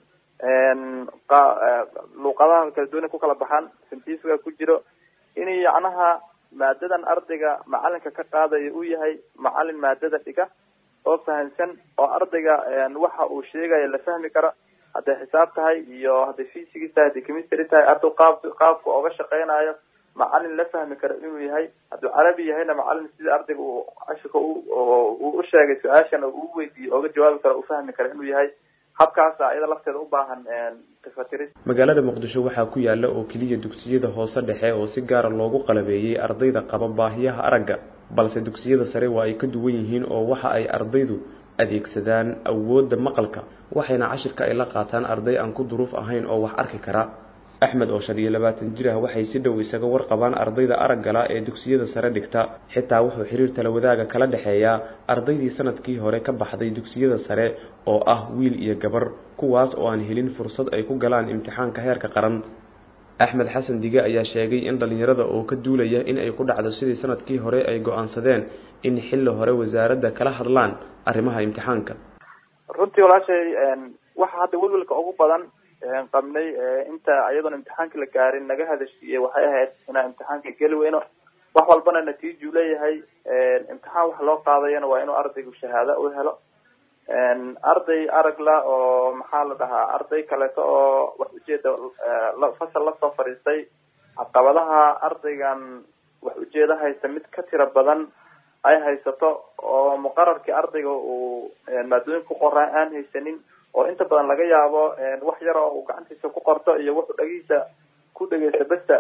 luuqadaha kala duwan ku kala baxaan sintiisga ku jiro in yacnaha maadadan ardayga macalinka ka qaadaya uu yahay macalin maadada dhiga oo fahamsan oo ardayga waxa uu sheegaya la fahmi karo hadday xisaab tahay iyo hadday physics tahay hadday chemistry tahay ardow qaab qaabka ooga shaqeynayo macalin la fahmi karo inuu yahay hadduu carabi yahayna macalin sida ardayga uu cashirka uu u sheegay su-aashana uu weydiiyo ooga jawaabi karo uu fahmi karo inuu yahay habkaasa iyada lafteeda u baahan tafatiris magaalada muqdisho waxaa ku yaala oo keliya dugsiyada hoose dhexe oo si gaara loogu qalabeeyey ardayda qaba baahiyaha aragga balse dugsiyada sare waa ay ka duwan yihiin oo waxa ay ardaydu adeegsadaan awoodda maqalka waxayna cashirka ay la qaataan arday aan ku duruuf ahayn oo wax arki kara axmed oo shan iyo labaatan jir ah waxay si dhow isaga warqabaan ardayda araggala ee dugsiyada sare dhigta xitaa wuxuu xiriir tala wadaaga kala dhexeeyaa ardaydii sanadkii hore ka baxday dugsiyada sare oo ah wiil iyo gabar kuwaas oo aan helin fursad ay ku galaan imtixaanka heerka qaran axmed xasan dige ayaa sheegay in dhallinyarada oo ka duulaya in ay ku dhacdo sidii sanadkii hore ay go-aansadeen in xilli hore wasaaradda kala hadlaan arrimaha imtixaanka runtii walaashay waxa hadda welwelka ugu badan qabnay inta iyadoona imtixaanka la gaarin naga hadashiiyey waxay ahayd inaan imtixaanka geli weyno wax walbana natiiju leeyahay imtixaan wax loo qaadayana waa inuu ardaygu shahaado u helo arday aragla oo maxaa la dhahaa arday kaleeto oo wax ujeeda fasal lasoo fadhiistay caqabadaha ardaygan wax ujeeda haysta mid ka tiro badan ay haysato oo muqararkii ardayga uu maadooyin ku qoraa aan haysanin oo inta badan laga yaabo wax yar oo uu gacantiisa ku qorto iyo wuxuu dhagiisa ku dhegeysta besta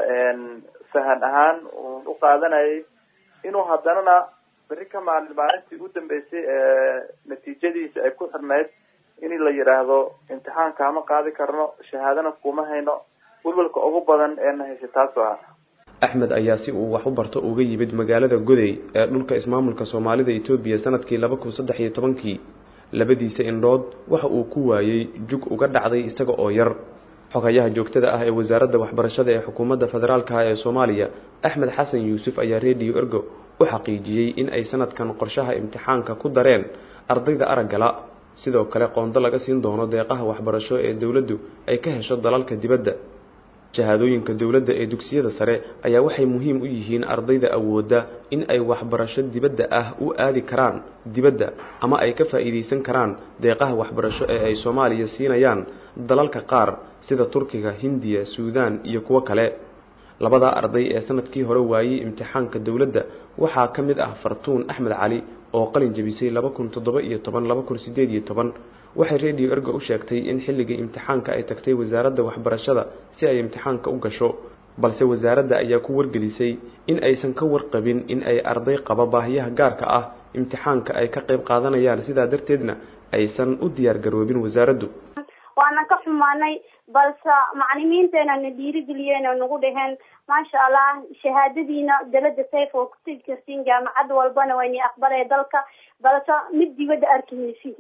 sahan ahaan u qaadanayay inuu haddanana beri ka maalin maalintii u dambeysay natiijadiisa ay ku xirnayd in la yidhaahdo imtixaanka ma qaadi karno shahaadana kuma hayno welwelka ugu badan eena haysa taas ah axmed ayaa si uu wax u barto uga yimid magaalada goday ee dhulka ismaamulka soomaalida etoobiya sanadkii laba kun saddex iyo tobankii labadiisa indhood waxa uu ku waayey jug uga dhacday isaga oo yar xogayaha joogtada ah ee wasaaradda waxbarashada ee xukuumadda federaalka ah ee soomaaliya axmed xasan yuusuf ayaa rediyo ergo u xaqiijiyey in ay sanadkan qorshaha imtixaanka ku dareen ardayda araggala sidoo kale qoondo laga siin doono deeqaha waxbarasho ee dowladdu ay ka hesho dalalka dibadda shahaadooyinka dowladda ee dugsiyada sare ayaa waxay muhiim u yihiin ardayda awoodda in ay waxbarasho dibadda ah u aadi karaan dibadda ama ay ka faa'iidaysan karaan deeqaha waxbarasho ee ay soomaaliya siinayaan dalalka qaar sida turkiga hindiya suudaan iyo kuwo kale labadaa arday ee sanadkii hore waayey imtixaanka dowladda waxaa ka mid ah fartuun axmed cali oo qalin jebisay laba kun toddoba iyo toban laba kun sideed iyo toban waxay rediyo ergo u sheegtay in xilligii imtixaanka ay tagtay wasaaradda waxbarashada si ay imtixaanka u gasho balse wasaaradda ayaa ku wargelisay in aysan ka warqabin in ay arday qaba baahiyaha gaarka ah imtixaanka ay ka qayb qaadanayaan sidaa darteedna aysan u diyaar garoobin wasaaraddu waana ka xumaanay balse macalimiinteena na dhiirigeliyeen oo nagu dhaheen maasha allah shahaadadiina dalada sayf oo ku tegi kartiin jaamacad walbana wayni aqbalee dalka balse mid dibadda arki maysid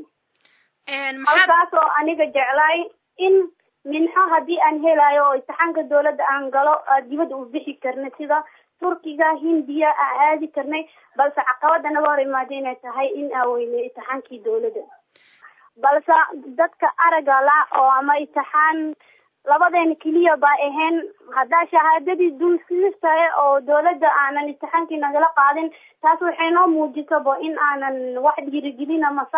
halkaas oo aniga jeclaay in minxo haddii aan helayo oo imtixaanka dowladda aan galo dibadda u bixi karna sida turkiga hindiya aan aadi karnay balse caqabada naga hor imaada inay tahay in aan weynay imtixaankii dowladda balse dadka araga la oo ama imtixaan labadeena keliya baa ahayn haddaa shahaadadii dul siistahay oo dowladda aanan imtixaankii nagala qaadin taas waxay noo muujisaba in aanan wax dhiirigelin amase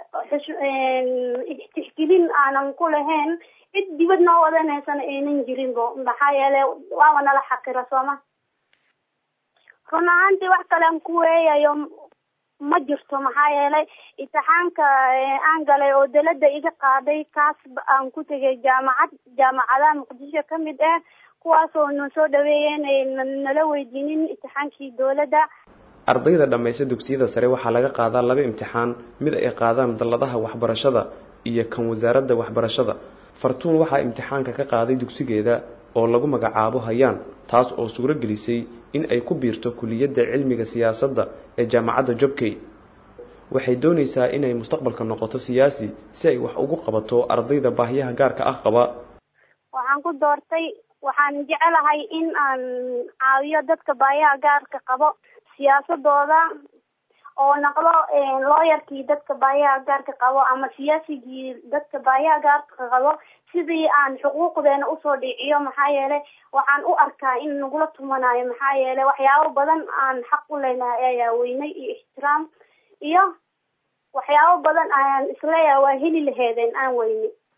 tixgelin aanan ku lahayn cid dibad noo wadanaysana aynan jirinbo maxaa yeelay waaba nala xaqira sooma run ahaantii wax kale aan ku weeyayo ma jirto maxaa yeelay imtixaanka aan galay oo dalada iga qaaday kaas aan ku tegay jaamacad jaamacadaha muqdisho kamid ah kuwaasoo na soo dhaweeyeen nala weydiinin imtixaankii dowladda ardayda dhammaysta dugsiyada sare waxaa laga qaadaa laba imtixaan mid ay qaadaan dalladaha waxbarashada iyo kan wasaaradda waxbarashada fartuun waxaa imtixaanka ka qaaday dugsigeeda oo lagu magacaabo hayaan taas oo suuro gelisay in ay ku biirto kuliyadda cilmiga siyaasadda ee jaamacadda jobkey waxay doonaysaa inay mustaqbalka noqoto siyaasi si ay wax ugu qabato ardayda baahyaha gaarka ah qaba waxaan ku doortay waxaan jecelahay in aan caawiyo dadka baayaha gaarka qabo siyaasadooda oo naqlo looyarkii dadka baayaha gaarka qabo ama siyaasigii dadka baayaha gaarka qabo sidii aan xuquuqdeena usoo dhiciyo maxaa yeelay waxaan u arkaa in nagula tumanayo maxaa yeelay waxyaabo badan aan xaq u leynahay ayaa weynay iyo ixtiraam iyo waxyaabo badan ayaan isleeyahay waa heli laheedeen aan weynay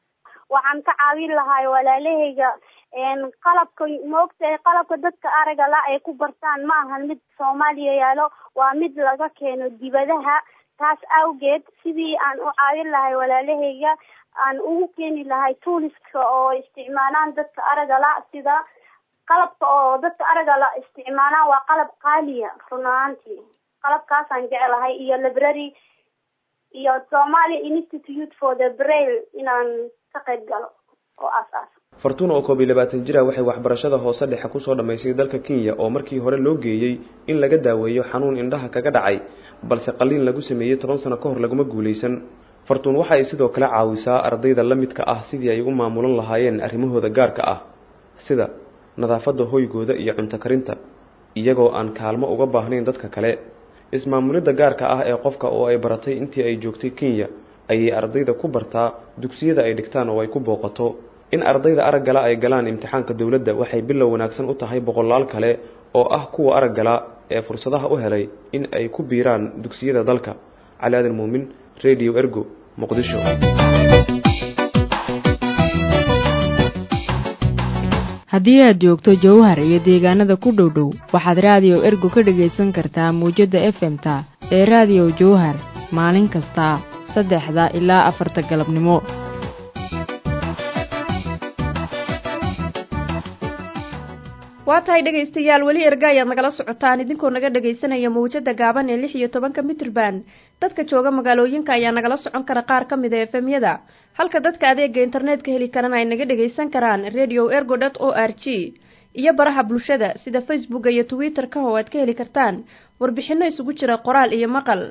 waxaan ka caawin lahay walaalahayga qalabka maogtahay qalabka dadka araga la ay ku bartaan ma ahan mid soomaaliya yaalo waa mid laga keeno dibadaha taas awgeed sidii aan u caawin lahay walaalahayga aan ugu keeni lahay tuuliska oo isticmaalaan dadka araga la sida qalabka oo dadka araga la isticmaalaan waa qalab qaaliya run ahaantii qalabkaasaan jeclahay iyo library iyo somalia institute for the brail inaan ka qayb galo oo aas-aas fartuun oo koob iyo labaatan jira waxay waxbarashada hoose dhexe kusoo dhammaysay dalka kenya oo markii hore loo geeyey in laga daaweeyo xanuun indhaha kaga dhacay balse qaliin lagu sameeyey toban sano ka hor laguma guulaysan fartuun waxa ay sidoo kale caawisaa ardayda la midka ah sidii ay u maamulan lahaayeen arrimahooda gaarka ah sida nadaafadda hoygooda iyo cunto karinta iyagoo aan kaalmo uga baahnayn dadka kale ismaamulidda gaarka ah ee qofka oo ay baratay intii ay joogtay kenya ayay ardayda ku bartaa dugsiyada ay dhigtaan oo ay ku booqato in ardayda araggala ay galaan imtixaanka dowladda waxay bilow wanaagsan u tahay boqolaal kale oo ah kuwa araggala ee fursadaha u helay in ay ku biiraan dugsiyada dalka cali aadan muumin radio ergo muqdisho haddii aad joogto jowhar iyo deegaanada ku dhow dhow waxaad raadiyo ergo ka dhagaysan kartaa muwjadda f m-ta ee raadiyo jowhar maalin kasta saddexda ilaa afarta galabnimo waa tahay dhegaystayaal weli erga ayaad nagala socotaan idinkoo naga dhagaysanaya mawjada gaaban ee lix iyo tobanka mitrban dadka jooga magaalooyinka ayaa nagala socon kara qaar ka mid a efemyada halka dadka adeega internetka heli karana ay naga dhagaysan karaan radio ergo dot o r g iyo baraha bulshada sida facebooka iyo twitter-ka oo aad ka heli kartaan warbixino isugu jira qoraal iyo maqal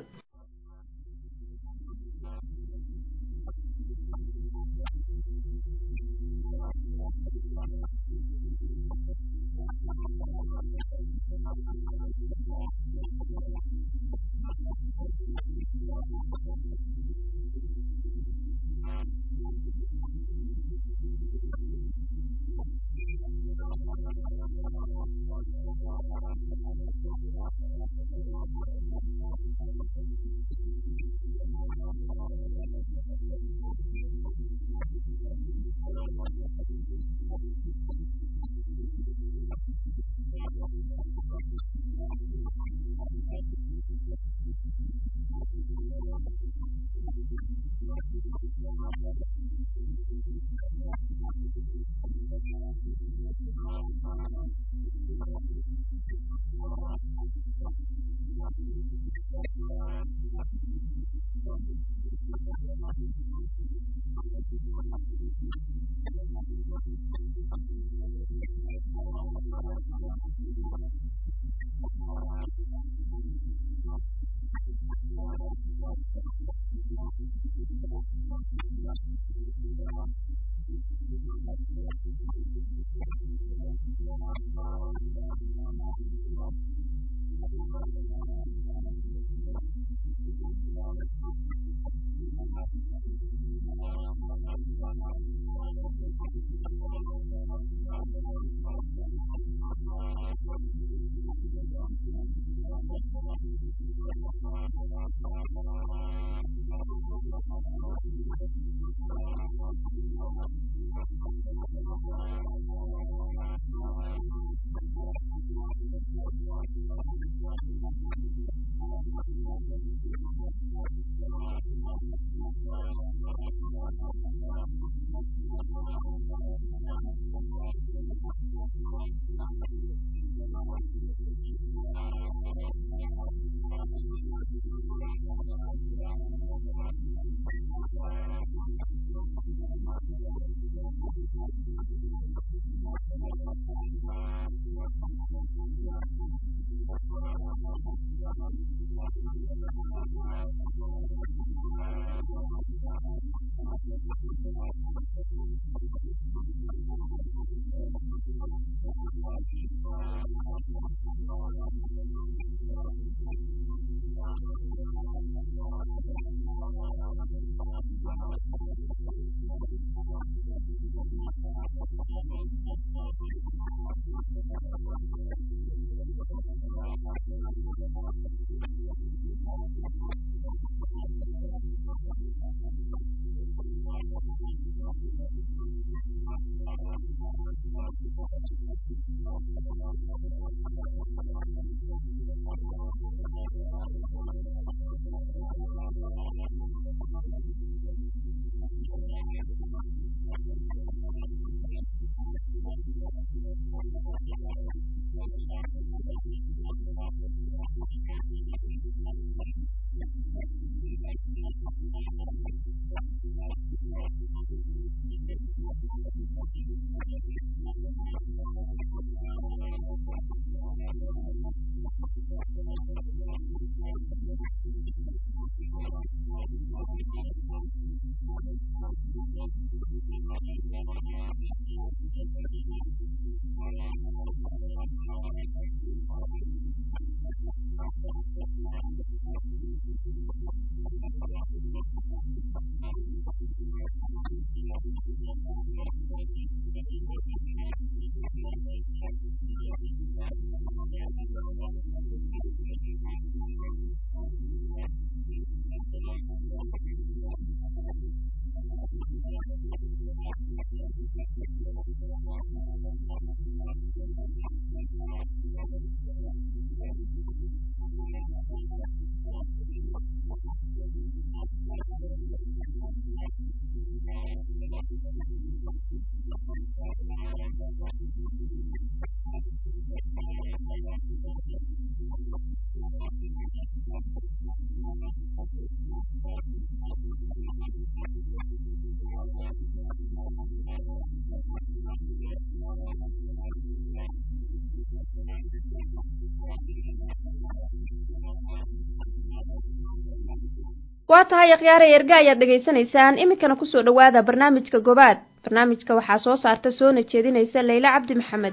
waa tahay akhyaare erga ayaad dhegaysanaysaan iminkana kusoo dhowaada barnaamijka gobaad barnaamijka waxaa soo saarta soona jeedinaysa leyla cabdi maxamed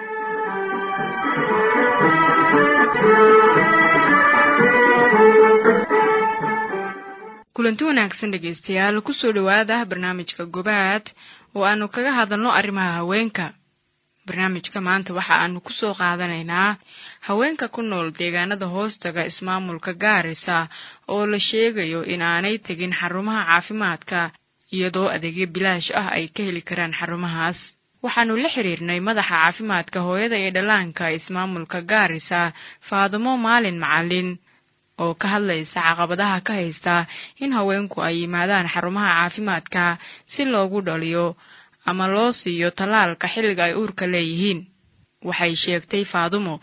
kulanti wanaagsan dhegaystayaal kusoo dhowaada barnaamijka gobaad oo aanu kaga hadalno arrimaha haweenka barnaamijka maanta waxa aanu kusoo qaadanaynaa haweenka ku nool deegaanada hoostaga ismaamulka gaarisa oo la sheegayo in aanay tegin xarumaha caafimaadka iyadoo adeegyo bilaash ah ay ka heli karaan xarumahaas waxaanu la xiriirnay madaxa caafimaadka hooyada iyo dhallaanka ismaamulka gaarisa faadimo maalin macalin oo ka hadlaysa caqabadaha ka haysta in haweenku ay yimaadaan xarumaha caafimaadka si loogu dhaliyo ama loo siiyo tallaalka xilliga ay uurka leeyihiin waxay sheegtay faadumo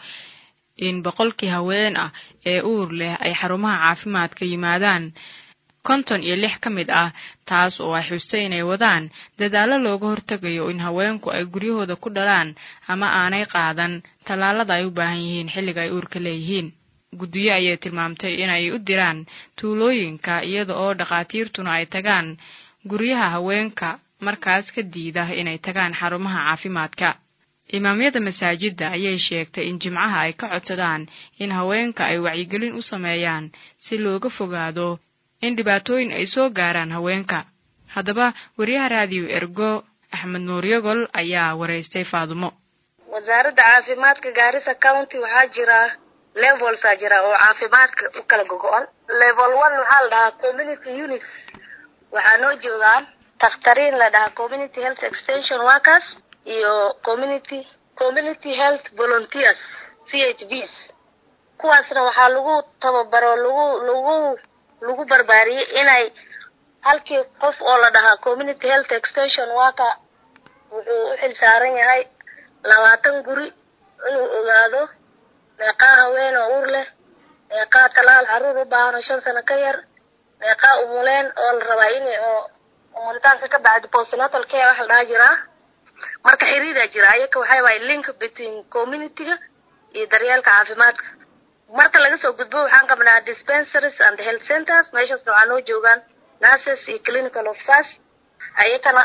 in boqolkii haween ah ee uur leh ay xarumaha caafimaadka yimaadaan konton iyo lix ka mid ah taas oo ay xustay inay wadaan dadaallo looga hortegayo in haweenku ay guryahooda ku dhalaan ama aanay qaadan tallaalada ay u baahan yihiin xilliga ay uurka leeyihiin guddiyo ayay tilmaamtay inay u diraan tuulooyinka iyada oo dhakhaatiirtuna ay tagaan guryaha haweenka markaas ka diida inay tagaan xarumaha caafimaadka imaamyada masaajidda ayay sheegtay in jimcaha ay ka codsadaan in haweenka ay wacyigelin u sameeyaan si looga fogaado in dhibaatooyin ay soo gaaraan haweenka haddaba wariyaha raadiyo ergo axmed nuur yogol ayaa waraystay faadumo wasaaradda caafimaadka gaarisa county waxaa jira levelsaa jira oo caafimaadka u kala gogo-an level one waxaa la dhahaa community units waxaa noo joogaan dakhtariin la dhahaa community health extension workers iyo community community health volunteers c h vs kuwaasna waxaa lagu tababaro lagu lagu lagu barbaariyey inay halkii qof oo la dhahaa community health extension worker wuxuu u xil saaran yahay labaatan guri inuu ogaado meeqaa haween oo uur leh meeqaa talaal caruur u baahan oo shan sano ka yar meeqaa umuleen oo la rabaa in oo umulitaanka ka bacdi postnatal care waxa la dhaha jiraa marka xiriiraa jira ayaka waxay waay link between communityga iyo daryeelka caafimaadka marka laga soo gudbo waxaan qabnaa dispensaries and health centers meeshaasna waxaa noo joogaan nurses iyo clinical officers ayakana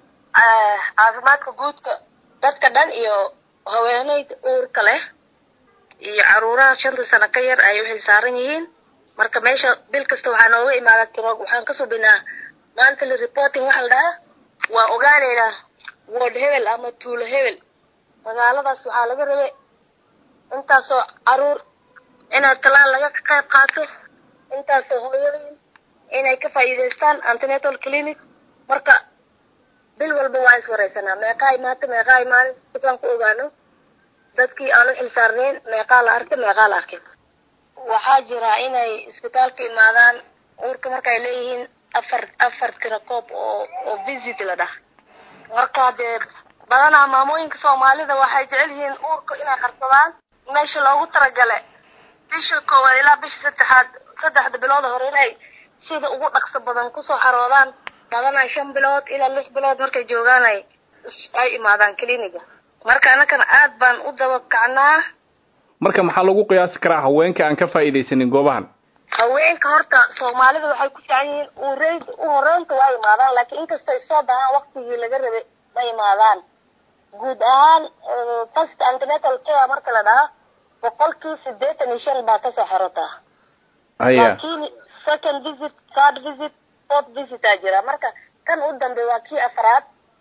caafimaadka guudka dadka dhan iyo haweeneyda uurka leh iyo caruuraha shanta sano ka yar ay u xil saaran yihiin marka meesha bil kasta waxaa nooga imaada tiro waxaan ka subinaa monthly reporting waxa la dhahaa waa ogaaneynaa ward hebel ama tuulo hebel magaaladaas waxaa laga rabay intaasoo caruur inay talaal laga qayb qaato intaasoo hooyooyin inay ka faa'iidaystaan antenatal clinic marka bil walba waa iswareysanaa meeqaa imaata meeqaa imaanin sikaan ku ogaano dadkii aan u xilsaarnayn meeqaa la arkay meeqaa la arkay waxaa jira inay isbitaalka imaadaan uurka markaay leeyihiin afar afar tira koob oo oo visit la dhah marka dee badanaa maamooyinka soomaalida waxay jecel yihiin uurka inay qarsadaan meesha loogu talagale bisha koowaad ilaa bisha saddexaad saddexda bilooda hore inay sida ugu dhaqso badan kusoo xaroodaan badanaa shan bilood ilaa lix bilood markay joogaan ay ay imaadaan cliniga marka annagana aad baan u daba kacnaa marka maxaa lagu qiyaasi karaa haweenka aan ka faa'iidaysanin goobahan haweenka horta soomaalida waxay ku fiican yihiin urey u horeynta waa imaadaan laakiin inkastoo ay soo dahaan waktigii laga rabay ma imaadaan guud ahaan first antenatal care marka la dhahaa boqolkii sideetan iyo shan baa kasoo xerataa haya laakiin second visit third visit fourth visit aa jira marka kan u dambe waa kii afraad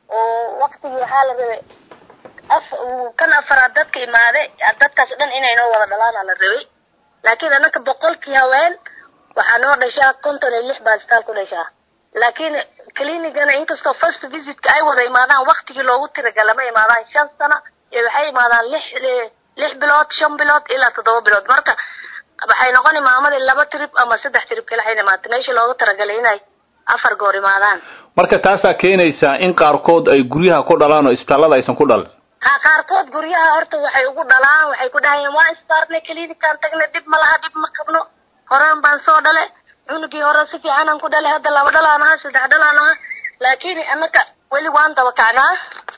oo waktigii waxaa la rabay af kan afraad dadka imaaday dadkaas dhan inay noo wada dhalaan aa la rabay laakiin annaka boqolkii haween waxaa noo dhashaa konton iyo lix baa isbitaal ku dhashaa laakiin clinicana inkastoo first visitka ay wada imaadaan waktigii loogu tiragala ma imaadaan shan sano iyo waxay imaadaan lix lix bilood shan bilood ilaa toddoba bilood marka waxay noqoni maamadii laba trip ama saddex trip kale waxay imaatay meeshii loogu talagalay inay afar goor imaadaan marka taasaa keenaysaa in qaarkood ay guryaha ku dhalaan oo isbitaallada aysan ku dhalin ha qaarkood guryaha horta waxay ugu dhalaan waxay ku dhahayeen waa isbaarnay clinikaan tagnay dhib ma laha dhib ma qabno horaan baan soo dhale cunugii hore si fiicanaan ku dhalay hadda laba dhalaan aha saddex dhalaan aha laakiin annaka weli waan daba kacnaa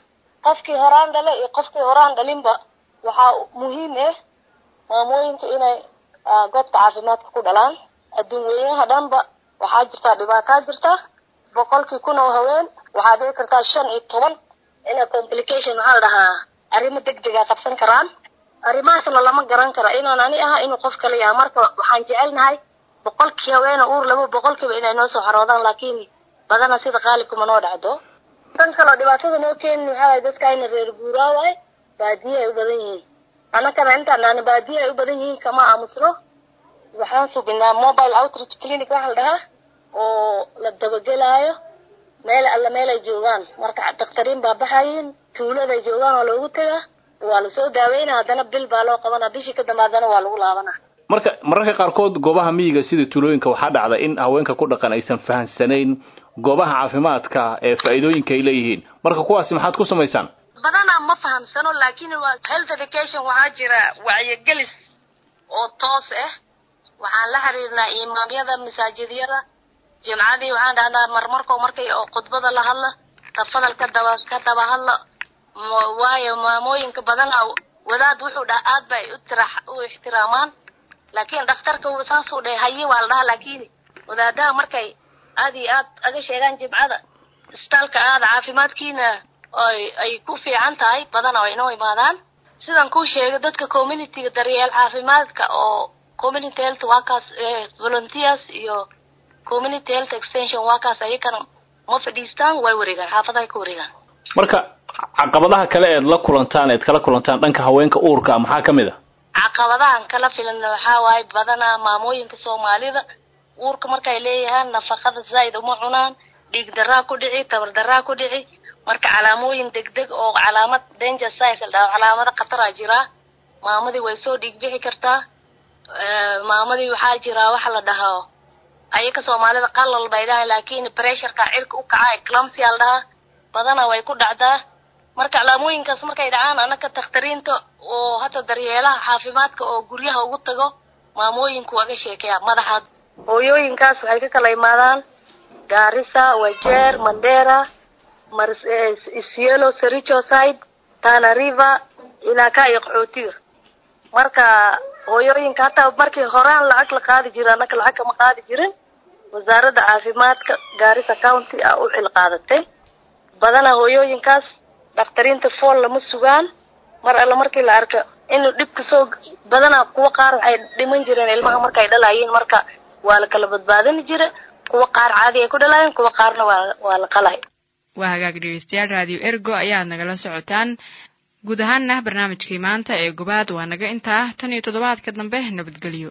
qofkii horaan dhale iyo qofkii horaan dhalinba waxaa muhiim ah maamooyinka inay goobta caafimaadka ku dhalaan adduun weynaha dhanba waxaa jirtaa dhibaataa jirta boqolkii kun oo haween waxaa dhici kartaa shan iyo toban ina complication waxaa la dhahaa arrimo degdega qabsan karaan arrimahaasna lama garan karo inaan ani aha inuu qof kale yahay marka waxaan jecelnahay boqolkii haweena uur laba boqolkiiba inay noo soo xaroodan laakiin badana sida qaalibkuma noo dhacdo tan kaloo dhibaatada noo keenin waxaa waay dadka ayna reer guuraa waay baadiye ay u badan yihiin annakana intaan dhahna baadiye ay u badan yihiin kama aamusno waxaan subinaa mobile outreach clinic waxa la dhahaa oo la dabagelaayo meel alla meel ay joogaan marka dakhtariin baa baxayiin tuuladay joogaan waa loogu tegaa waa lasoo daaweynaa haddana bil baa loo qabanaa bishii ka dambe haddana waa lagu laabanaa marka mararka qaarkood goobaha miyiga sida tuulooyinka waxaa dhacda in haweenka ku dhaqan aysan fahansanayn goobaha caafimaadka ee faa'iidooyinka ay leeyihiin marka kuwaasi maxaad ku samaysaan badanaa ma fahamsano laakiin waa health education waxaa jira wacyigelis oo toos ah waxaan la xiriirnaa imaamyada masaajidyada jimcadii waxaan dhahnaa marmarko markay oo khudbada la hadla tafadal ka daba ka daba hadla waayo maamooyinka badanaa wadaad wuxuu dhaha aad bay u tira u ixtiraamaan laakiin dhakhtarka saasuu dhahay haye waa la dhahaa laakiin wadaadaha markay aad iyo aad aga sheegaan jimcada isbitaalka aada caafimaadkiina ay ay ku fiican tahay badana way inoo imaadaan sidan kuu sheegay dadka communityga daryeel caafimaadka oo community health workers volunteers iyo community health extension workers ayakana ma fadhiistaan way wareegaan xaafadahay ka wareegaan marka caqabadaha kale eed la kulantaan eed kala kulantaan dhanka haweenka uurka maxaa ka mid a caqabadahan kala filan waxaa waaye badanaa maamooyinka soomaalida uurka markay leeyahaan nafaqada zaa'id uma cunaan dhiig daraa ku dhici tabar daraa ku dhici marka calaamooyin degdeg oo calaamad danger signs la dhaho calaamado khataraa jiraa maamadii way soo dhiig bixi kartaa maamadii waxaa jiraa waxa la dhahaa ayaka soomaalida qalal bay dhahay laakiin pressureka cirka u kaca eclampsia la dhahaa badanaa way ku dhacdaa marka calaamooyinkaas markay dhacaan anaka takhtariinta oo hata daryeelaha caafimaadka oo guryaha ugu tago maamooyinku waga sheekeyaa madaxa hooyooyinkaas waxay ka kala imaadaan gaarisa wajeer mandera mar isielo sericho side tana river ilaa ka iyo qaxootiga marka hooyooyinka hataa markii horaan lacag la qaadi jira anaka lacag kama qaadi jirin wasaaradda caafimaadka gaarisa county a u xil qaadatay badanaa hooyooyinkaas dakhtariinta fool lama sugaan mar alle markii la arko inuu dhibka soo badanaa kuwa qaar waxay dhiman jireen ilmaha markay dhalayiin marka waa la kala badbaadini jira kuwa qaar caadi ay ku dhalaayeen kuwa qaarna waa waa la qalay waa hagaag dhegeystayaal raadiyo ergo ayaad nagala socotaan guud ahaanna barnaamijkii maanta ee gobaad waa naga intaa tan iyo toddobaadka dambe nabadgelyo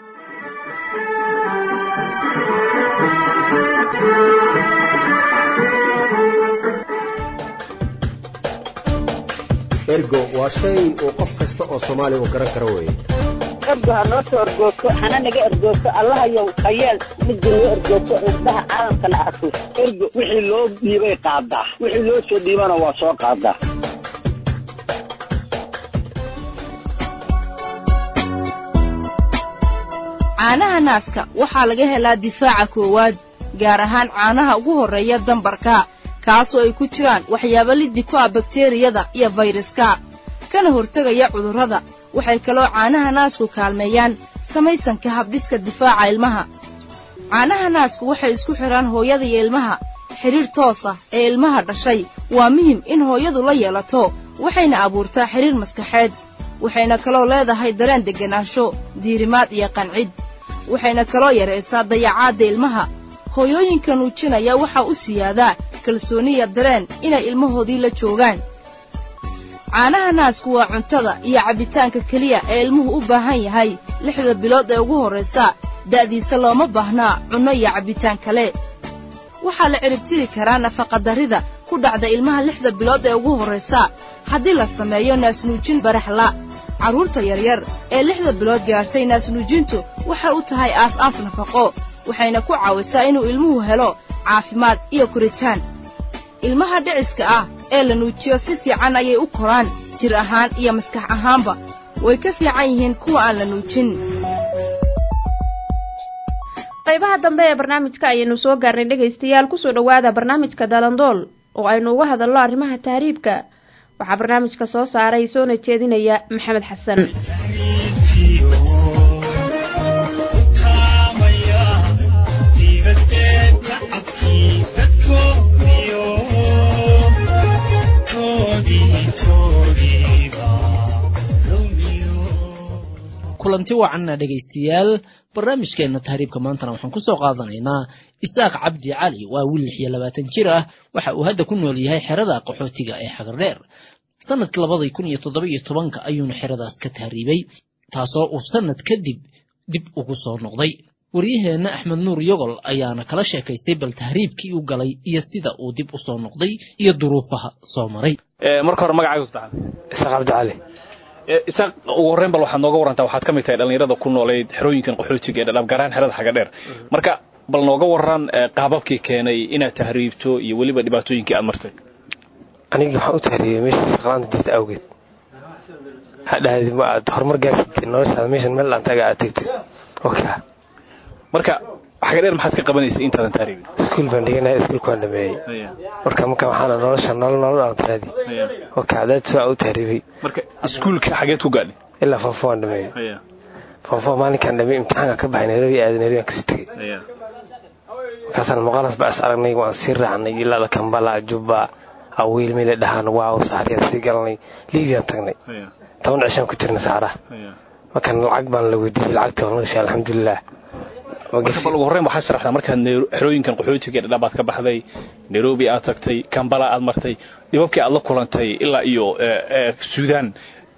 ergo waa shay uu qof kasta oo soomaaliya uu garan karo weeye ergo ha noo soo ergoogto hana naga ergoogto allahayow hayeel midda noo ergoogto indhaha caalamkana arko ergo wixii loo dhiibay qaadaa wixii loo soo dhiibana waa soo qaadaa caanaha naaska waxaa laga helaa difaaca koowaad gaar ahaan caanaha ugu horreeya dambarka kaasoo ay ku jiraan waxyaabo liddi ku ah bakteriyada iyo fayraska kana hortegaya cudurrada waxay kaloo caanaha naasku kaalmeeyaan samaysanka habdhiska difaaca ilmaha caanaha naasku waxay isku xidhaan hooyada iyo ilmaha xidhiir toos ah ee ilmaha dhashay waa muhim in hooyadu la yeelato waxayna abuurtaa xidhiir maskaxeed waxayna kaloo leedahay dareen degganaansho diirimaad iyo qancid waxayna kaloo yaraysaa dayacaadda ilmaha hooyooyinka nuujinaya waxaa u siyaadaa kalsooniya dareen inay ilmahoodii la joogaan caanaha naasku waa cuntada iyo cabbitaanka keliya ee ilmuhu u baahan yahay lixda bilood ee ugu horraysa da'diisa looma baahnaa cunno iyo cabbitaan kale waxaa la ciribtiri karaa nafaqadarrida ku dhacda ilmaha lixda bilood ee ugu horraysa haddii la sameeyo naasnuujin baraxla carruurta yaryar ee lixda bilood gaartay naasnuujintu waxay u tahay aas-aas nafaqo waxayna ku caawisaa inuu ilmuhu helo caafimaad iyo koritaan ilmaha dhiciska ah ee la nuujiyo si fiican ayay u koraan jir ahaan iyo maskax ahaanba way ka fiican yihiin kuwa aan la nuujin qaybaha dambe ee barnaamijka ayaynu soo gaarnay dhegaystayaal kusoo dhowaada barnaamijka dalandool oo aynu uga hadalno arrimaha tahriibka waxaa barnaamijka soo saaray soona jeedinaya maxamed xasan kulanti wacanna dhegaystayaal barnaamijkeenna tahriibka maantana waxaan ku soo qaadanaynaa isaaq cabdi cali waa wiil lix iyo labaatan jir ah waxa uu hadda ku nool yahay xerada qaxootiga ee xagardheer sanadkii labadii kun iyo toddoba iyo tobanka ayuuna xeradaas ka tahriibay taasoo uu sanad kadib dib ugu soo noqday waryaheenna axmed nuur yogol ayaana kala sheekaystay bal tahriibkii u galay iyo sida uu dib u soo noqday iyo duruufaha soo maray marka hore magacaagu saddexaad isaaq cabdi cali isaaq ugu horreyn bal waxaad nooga warantaa waxaad ka mid tahay dhallinyarada ku nooleyd xerooyinkan qaxootiga ee dhadhaab gaaraan xerada xaga dheer marka bal nooga waran qaababkii keenay inaad tahriibto iyo weliba dhibaatooyinkii aad martay anigii waxaan u tahriibay meesha shaqlaanta jirta awgeed hadhahdi ma aad horumar gaarsid noloshaada meeshan meel dhaantaga aad tegtid oka marka xaga dheer maxaad ka qabanaysay intaadan tahriibin iskuul baan dhiganaya iskuulka waan dhameeyey marka marka waxaana nolosha nolol nolol aan taraadi oka adaad soo u tahriibay marka iskuulka xageed ku gaadhay ilaa foofo waan dhameeyey foofo maalinkaan dhameeyey imtixaanka ka baxay nairobi aaday nairobi aan kasii tegey markaasaan muqaalas ba is aragnay waan sii raacnay ilaa kambala juba awiil meela dhahaan waaw saxriyaan sii galnay liibiyaan tagnay toban cishaan ku jirnay saxraha markaan lacag baan la weydiiyey lacagtii waan gashay alxamdulilah marka bal ugu horreyn waxaad sharaxdaa markaad xerooyinkan qaxootiga dhadhaab aad ka baxday nairobi aad tagtay kambala aad martay dhibabkii aad la kulantay ilaa iyo suudaan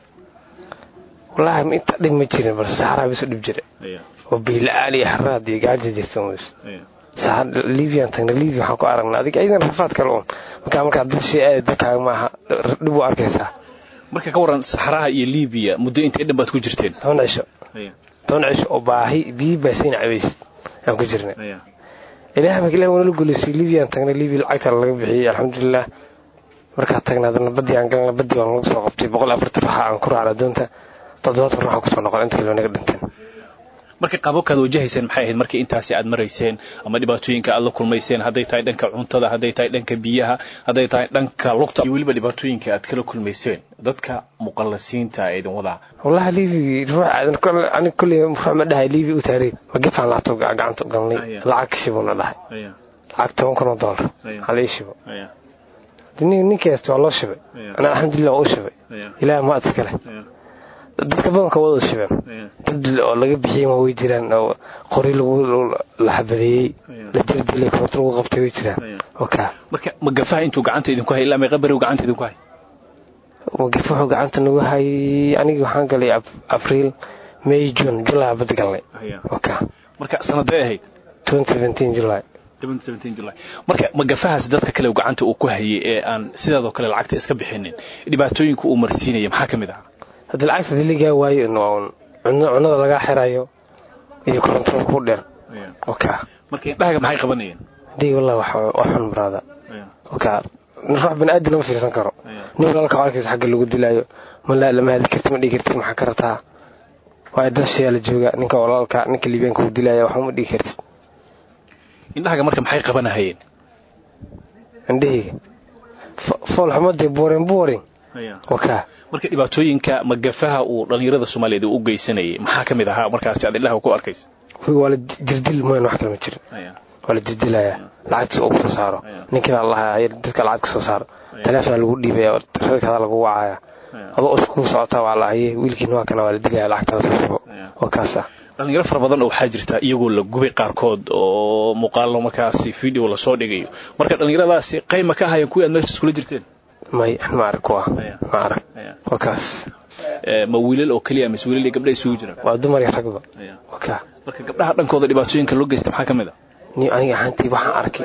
wallaahi inta dhib ma jirin balse saxraa bisu dhib jira oo biila-aan iyo haraad iyo gaaja jirta ms libiyan tagna libia waxaan ku aragnaa adig aydan rafaad kale un markaa markaa dad shay aada dadkaaga maaha dhib u arkaysaa marka ka waran saxraha iyo libiya muddo intee dhan baad ku jirteen toban cisho toban cisho oo baahi biyi baasiin cabaysid aan ku jirnay ilaah marka ilah wanala guleysay libiyan tagna libia lacagta laga bixiyey alxamdulilah markaa tagna adana badii aan galna badii waan lagu soo qabtay boqol afartan ruuxa aan ku raacna doonta toddobaatan ruuxa kusoo noqon inta kilo naga dhinteen marka qaababkaad wajahayseen maxay ahayd markii intaasi aad marayseen ama dhibaatooyinka aad la kulmayseen hadday tahay dhanka cuntada hadday tahay dhanka biyaha hadday tahay dhanka lugta iyo weliba dhibaatooyinka aad kala kulmayseen dadka muqallasiinta ee idin wadaa wallahi liibi ruux aniga kolley ruux ma dhahay liibi u taariib ma gefaan laabto gacanta u galnay lacag shibuna dhahay lacag toban kun oo doolar hala ii shibo ninkeesta waa loo shibay anaa alxamdulilah waa u shibay ilaah ma ad iskale dadka badanka wada shibeen dad oo laga bixiyey ma way jiraan oo qori lagu la xabadeeyey la dildilay koronto lagu qabtay way jiraan oka marka magafaha intuu gacanta idinku hay ilaa meeqa beri gacanta idinku hay magafa wuxuu gacanta nagu hayay anigii waxaan galay abriil may june july bad galnay oka marka sanadee ahayd twenty seventeen july july marka magafahaas dadka kale gacanta uu ku hayay ee aan sidaadoo kale lacagta iska bixinin dhibaatooyinka uu marsiinaya maxaa ka mid ahaa haddii lacagta diligaa waayo n cunada lagaa xirayo iyo korontada ku dheer oka marka indhahaga maxay qabanayeen hadii wallah wax xun baraada oka ruux bani-aadam lama fiirsan karo nin walaalka arkaysa xagga lagu dilaayo ma lama hadi karti ma dhigi karti maxaa ka rataa waa dashayaa la jooga ninka walaalka ninka liibaanka uu dilaya waxuma dhigi kartid indhahaga marka maxay qabanahayeen indhahayga fool xumadee boring boring wakaa marka dhibaatooyinka magafaha uu dhallinyarada soomaaliyeed u geysanayay maxaa ka mid ahaa markaasi aad indhaha ku arkaysa waa la jirdil mooyan wax kale ma jirin waa la jirdilaya lacagtiisa ugu soo saaro ninkiibaa lahaa dadka lacag ka soo saaro taleefona lagu dhiibaya reerkadaa lagu wacaya adoo isku socotaa waa lahaye wiilkiina waa kana waa la dilaya lacagtaada soo shubo waa kaasa dhalinyaro fara badan oo waxaa jirta iyagoo la gubay qaarkood oo muuqaalo markaasi video lasoo dhigayo marka dhallinyaradaasi qayma ka ahaayeen kuwii aad meesha iskula jirteen may ma arag kuwa ma arag waa kaas ma wiilal oo keliya mise wiilal iyo gabdha isugu jiraan waa dumar iyo ragba waa kaa marka gabdhaha dhankooda dhibaatooyinka loo geysta maxaa ka mid a ni aniga ahaantii waxaan arkay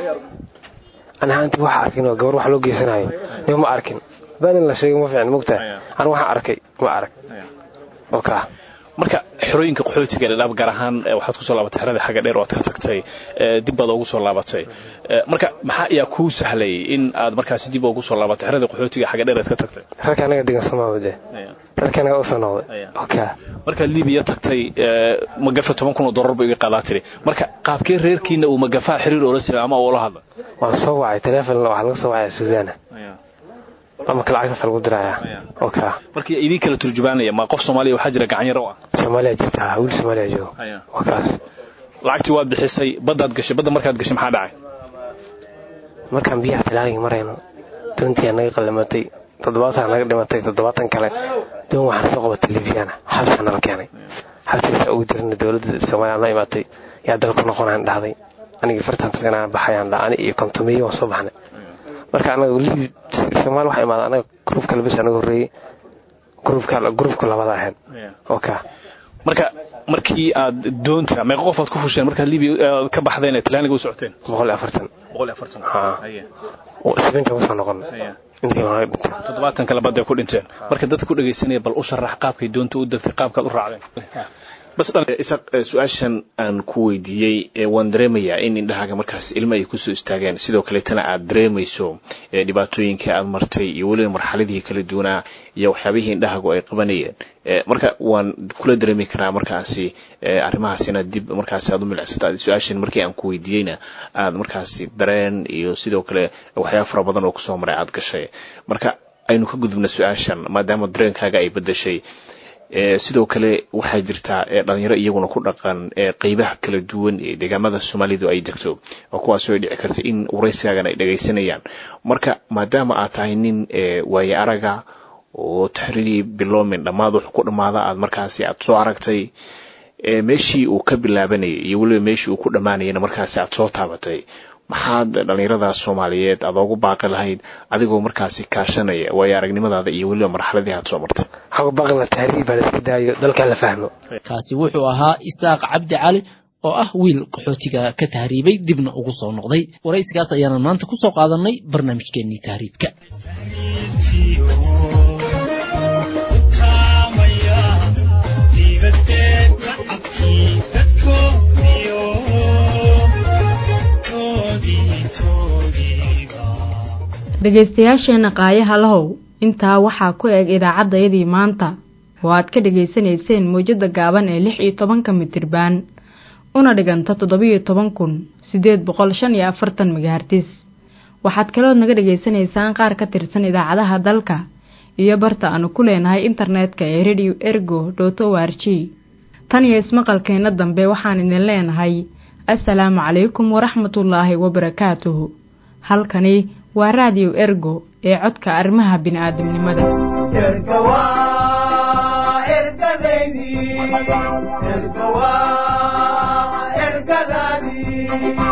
ani ahaantii waxaa arkin oo gabar wax loo geysanayo nima ma arkin baanin la sheegay ma fiicin mogtahay ani waxaan arkay ma arag oo kaa marka xerooyinka qaxootiga dhadhaab gaar ahaan waxaad kusoo laabatay xerada xagga dheer oo aad ka tagtay dib baad ugu soo laabatay marka maxaa ayaa kuu sahlayay in aad markaasi dib ugu soo laabatay xerada qaxootiga xagga dheer aad ka tagtay rarka anaga degan somaawade rarka anaga usoo noqday oka markaad libiya tagtay magafa toban kun oo dollar ba iga qaadaa tiri marka qaabkee reerkiina uu magafaha xiriir oola jira ama ula hadla waan soo wacay teleefon waxaa laga soo wacaya suudaana ama lacagtaas lagu diraya oka marka idin kala turjubaanaya ma qof soomaaliya waxaa jira gacanyaro ah soomaaliya jirta wiil soomaaliya joogo waa kaas lacagtii waad bixisay baddaad gashay badda markaad gashay maxaa dhacay markaan biyaha talaagii marayno doontii naga qalamatay toddobaatan naga dhimatay toddobaatan kale doon waxaan soo qabatay libyana xabsa nala keenay xabsigaasa ugu jirna dowladda soomaaliya noo imaatay yaa dalku noqonaan dhahday anigii fartan taganaan baxayaan dha ani iyo kontomeeyo waan soo baxnay marka anaga libi soomaali waxaa imaada anaga gruubka labis anaga horreeyey gruubka gruubka labada ahayd oka marka markii aad doonta meeqa qof aad ku fusheen markaad libiya ka baxdeen ee talaaniga u socoteen boqol iyo afartan boqol iyo afartan sibinta usoo noqon toddobaatan kale badday ku dhinteen marka dadka ku dhegaysanaya bal u sharax qaabkay doonta u degtay qaabkaad u raacdeen bas isaq su-aashan aan ku weydiiyey waan dareemayaa in indhahaaga markaas ilmo ay kusoo istaageen sidoo kaleetana aad dareemayso dhibaatooyinkii aad martay iyo weliba marxaladihii kala duwanaa iyo waxyaabihii indhahaagu ay qabanayeen marka waan kula dareemi karaa markaasi arrimahaas inaad dib markaasi aad u milicsata su-aashan markii aan ku weydiiyeyna aad markaasi dareen iyo sidoo kale waxyaaba fara badan oo kusoo maray aad gashay marka aynu ka gudubna su-aashan maadaama dareenkaaga ay bedeshay sidoo kale waxaa jirtaa dhalinyaro iyaguna ku dhaqan qeybaha kala duwan ee deegaamada soomaalidu ay degto oo kuwaasoo ay dhici karta in waraysigaagan ay dhagaysanayaan marka maadaama aad tahay nin waaye araga oo taxriirii biloomin dhammaad wuxuu ku dhammaada aad markaasi aad soo aragtay meeshii uu ka bilaabanayay iyo weliba meeshii uu ku dhammaanayana markaasi aad soo taabatay maxaad dhallinyarada soomaaliyeed aad oogu baaqi lahayd adigoo markaasi kaashanaya waayo aragnimadaada iyo weliba marxaladii aad soo martay kaasi wuxuu ahaa isaaq cabdi cali oo ah wiil qaxootiga ka tahriibay dibna ugu soo noqday waraysigaas ayaana maanta ku soo qaadanay barnaamijkeenii tahriibka dhegaystayaasheenna qaayaha lahow intaa waxaa ku eg idaacaddayadii maanta oo aad ka dhegaysanayseen mawjadda gaaban ee lix iyo tobanka mitirbaan una dhiganta toddobiyo toban kun siddeed boqol shan iyo afartan megahartis waxaad kalood naga dhegaysanaysaan qaar ka tirsan idaacadaha dalka iyo barta aanu ku leenahay internetka ee radio ergo dot o r g tan iyo ismaqalkeenna dambe waxaan idin leenahay assalaamu calaykum waraxmatullaahi wabarakaatuhu halkani waa raadiyo ergo ee codka arrimaha bini'aadamnimada ergadaydi ergawa ergadaadii